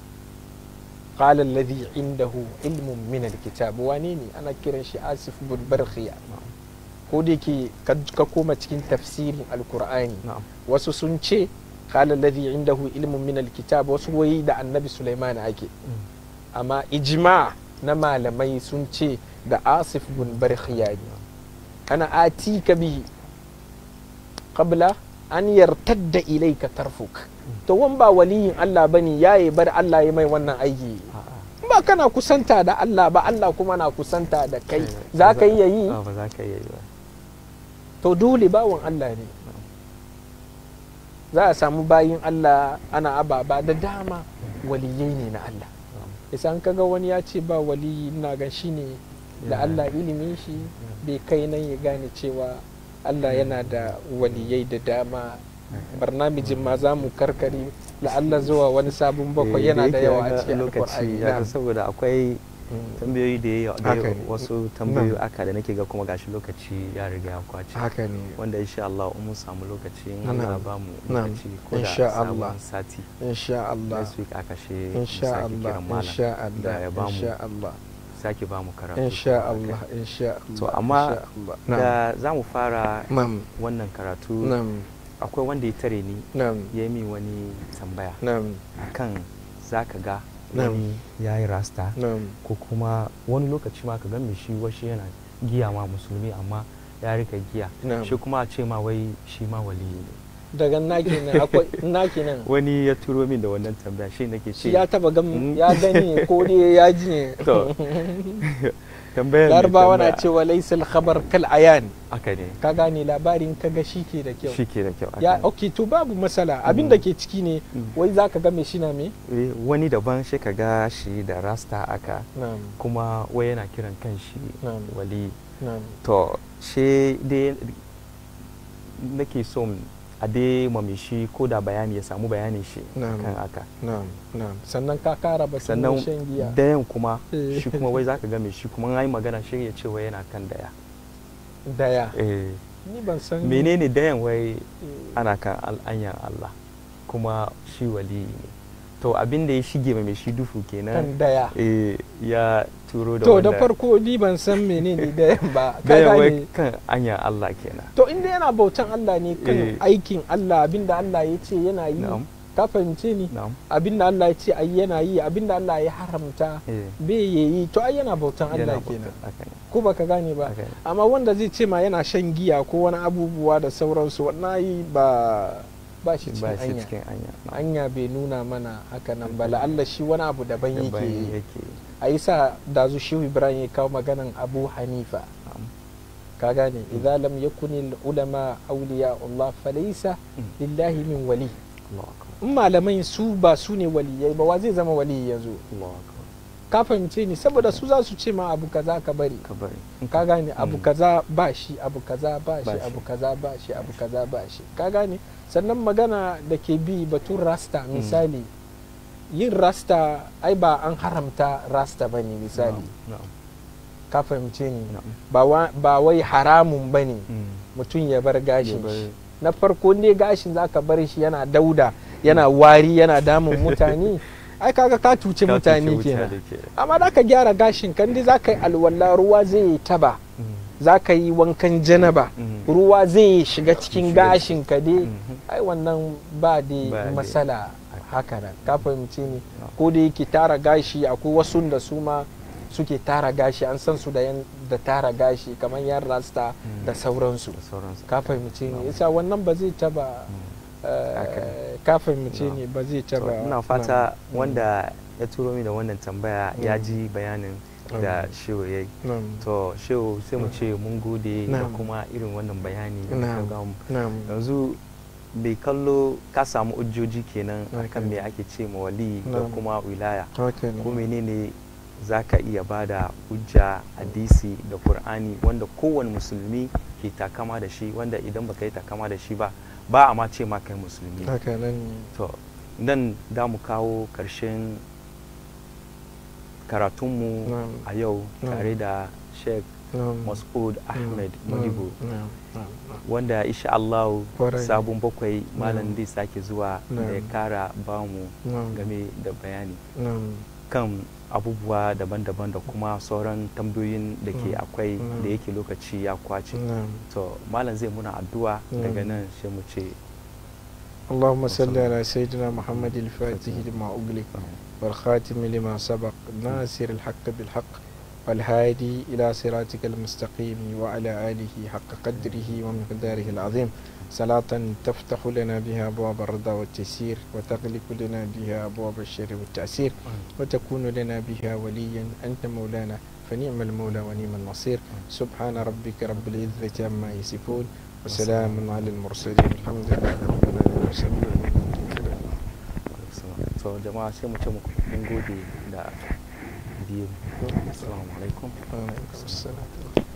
قال الذي عنده علم من الكتاب wane ne ana kiran shi asif bin barkhiya ko da yake ka koma cikin tafsirin alkur'ani na'am wasu sun ce qala alladhi indahu ilmun min alkitab wasu wai da annabi sulaiman ake amma ijma na malamai sun ce da asif bin barkhiya ne ana atika bihi qabla an yartadda ilayka tarfuk to wan ba waliyin Allah bane yayi bar Allah ya mai wannan aiki a'a ba kana kusanta da Allah ba Allah kuma na kusanta da kai za ka iya yi Ah, ba za ka iya yi ba to dole bawan Allah ne za a samu bayin Allah ana ababa da dama waliyai ne na Allah isa an kaga wani ya ce ba waliyi ina gan shi ne da Allah ilimin shi bai kai nan ya gane cewa Allah yana da waliyai da dama barnamijin ma za mu karkari la'alla zuwa wani sabon bakwai Eh, yana da yake yawa ya a ga cikin lokaci alkur'ani ya ga na'am. saboda akwai Mm. tambayoyi da yawa da Haka yawa- ne. wasu tambayoyi aka da nake ga kuma gashi lokaci ya riga ya kwace haka ne wanda insha Allah in mun samu lokaci in Na'am. Allah ba mu Na'am. lokaci ko da Insha Allah. sabon sati insha Allah next week aka she mu insha sake Allah kiran malam insha da Allah ya ba mu insha Allah sake ba mu karatu insha kuma Allah akai. insha Allah To, amma insha Allah. na'am da za mu fara na'am wannan karatu na'am akwai wanda ya tare ni na'am ya yi min wani tambaya na'am kan za ka ga Na'am. wani ya yi rasta na'am ko kuma wani lokaci ma ka ga mai shi wasu yana giya ma musulmi amma ya rika giya Na'am. shi kuma a ce ma wai shi ma waliyi ne daga naki nan akwai naki nan wani ya turo min da wannan tambaya shi nake ce shi ya taba gam Mm. ya gani ko dai ya ji ne To, tambayar mai larabawa na tambaya- cewa laisal khabar kal ayan haka ne ka gane labarin kaga shi ke da kyau shi ke da kyau ya haka ne. ok to babu matsala abin da ke ciki ne Mm. wai za ka ga mai shi na me Eh, wani daban shi ka ga shi da rasta aka na'am kuma wai yana kiran kan shi Na'am. wali na'am to shi dai nake son a dai mami shi ko da bayani ya samu bayanin shi Na'am. kan haka na'am na'am sannan ka kara ba sannan shan giya dayan kuma Eh. shi kuma wai zaka ga mai shi kuma an yi magana shi ya ce wai yana kan daya daya eh ni ban san menene dayan wai eh, ana kan al'anyan Allah kuma shi wali ne to abin da ya shige ma mai shi dufu kan kenan daya eh ya turo da to da wanda- farko ni ban san menene dayan ba ka dayan wai gane kan anyan Allah kenan to inda yana bautan Allah ne kan Eh. aikin Allah abinda Allah ya ce yana yi na'am ka fahimce ni na'am abinda Allah ya ce ai yana yi abinda Allah ya haramta eh bai yi to ai yana bautan Allah yana kenan bauta- haka ne ko baka gane ba haka ne amma wanda zai ce ma yana shan giya ko wani abubuwa da sauransu wannan yi ba ba shi ba cikin shi anya cikin anya na'am. anya bai nuna mana haka nan ba la'alla shi wani abu daban Daban yake yi. yake a yi sa da zu shehu ibrahim ya kawo maganan abu hanifa na'am. ka gane idza lam yakuni ulama awliya Allah falaysa Mm. lillahi min wali Allahu akbar in malamai su ba su ne waliyai ba wa zai zama wali yanzu Allahu akbar ka fahimce ni saboda su za su ce ma abu kaza ka bari ka bari ka gane abu Mm. kaza ba shi abu kaza ba Ba shi shi. abu kaza ba shi abu kaza ba shi ka gane sannan magana da ke bi batun rasta misali yin rasta ai ba an haramta rasta ba ne misali na'am na'am ka fahimce ni na'am ba wa- ba wai haramun ba ne Mm. mutum ya bar gashin Ya bar- shi na farko ne gashin zaka bar shi yana dauda yana wari yana damun mutane ai kaga ka tuce Ka mutane cuce kenan mutane kenan. amma da ka gyara gashin kan dai zaka yi alwala ruwa zai yi taba Mm. za ka yi wankan janaba Mm. ruwa zai shiga cikin Shiga gashin ka dai Mhm. ai wannan ba Ba da dai. matsala haka nan ka fahimci ni No. ko da yake tara gashi akwai wasu da su ma suke tara gashi an san su da yan da tara gashi kamar yan rasta Mm. da sauransu da sauransu ka fahimci No. ni yasa wannan ba zai taba eh, Haka ka fahimci No. ni ba zai To, taba ina fata Mm. wanda ya turo mi da wannan tambaya ya Mm. ji bayanin da Mm. shehu ya yi na'am to shehu sai mu ce mun gode da Na'am. kuma irin wannan bayani da Na'am. ka gamu. na'am yanzu bai kallo ka samu ujjoji kenan Okay. akan me ake ce ma wali da Na'am. kuma wilaya haka ne ko menene za ka iya ba da hujja hadisi da qur'ani wanda kowane musulmi ke takama da shi wanda idan baka yi takama da shi ba ba a ma ce ma kai musulmi haka nan ne to nan da mu kawo ƙarshen karatunmu Na'am. a yau Na'am. tare da sheikh na'am mas'ud ahmed Na'am. modibo na'am na'am na'am wanda insha Allah Kwarai. sabon bakwai malam Na'am. zai sake zuwa da ya Na'am. kara bamu na'am game da bayani na'am kan abubuwa daban-daban da kuma sauran tambayoyin da ke Na'am. akwai Na'am. da yake lokaci ya kwace na'am to malam zai muna addu'a daga Na'am. nan sai mu ce اللهم صل وصلى. على سيدنا محمد الفاتح لما أغلق والخاتم لما سبق ناصر الحق بالحق والهادي إلى صراطك المستقيم وعلى آله حق قدره ومقداره العظيم صلاة تفتح لنا بها أبواب الرضا والتيسير وتغلق لنا بها أبواب الشر والتأسير وتكون لنا بها وليا أنت مولانا فنعم المولى ونعم النصير سبحان ربك رب العزة عما يصفون وسلام على المرسلين الحمد لله رب العالمين so jama'a sai mu ce muku mun gode da biyu assalamu alaikum Alaikum salam.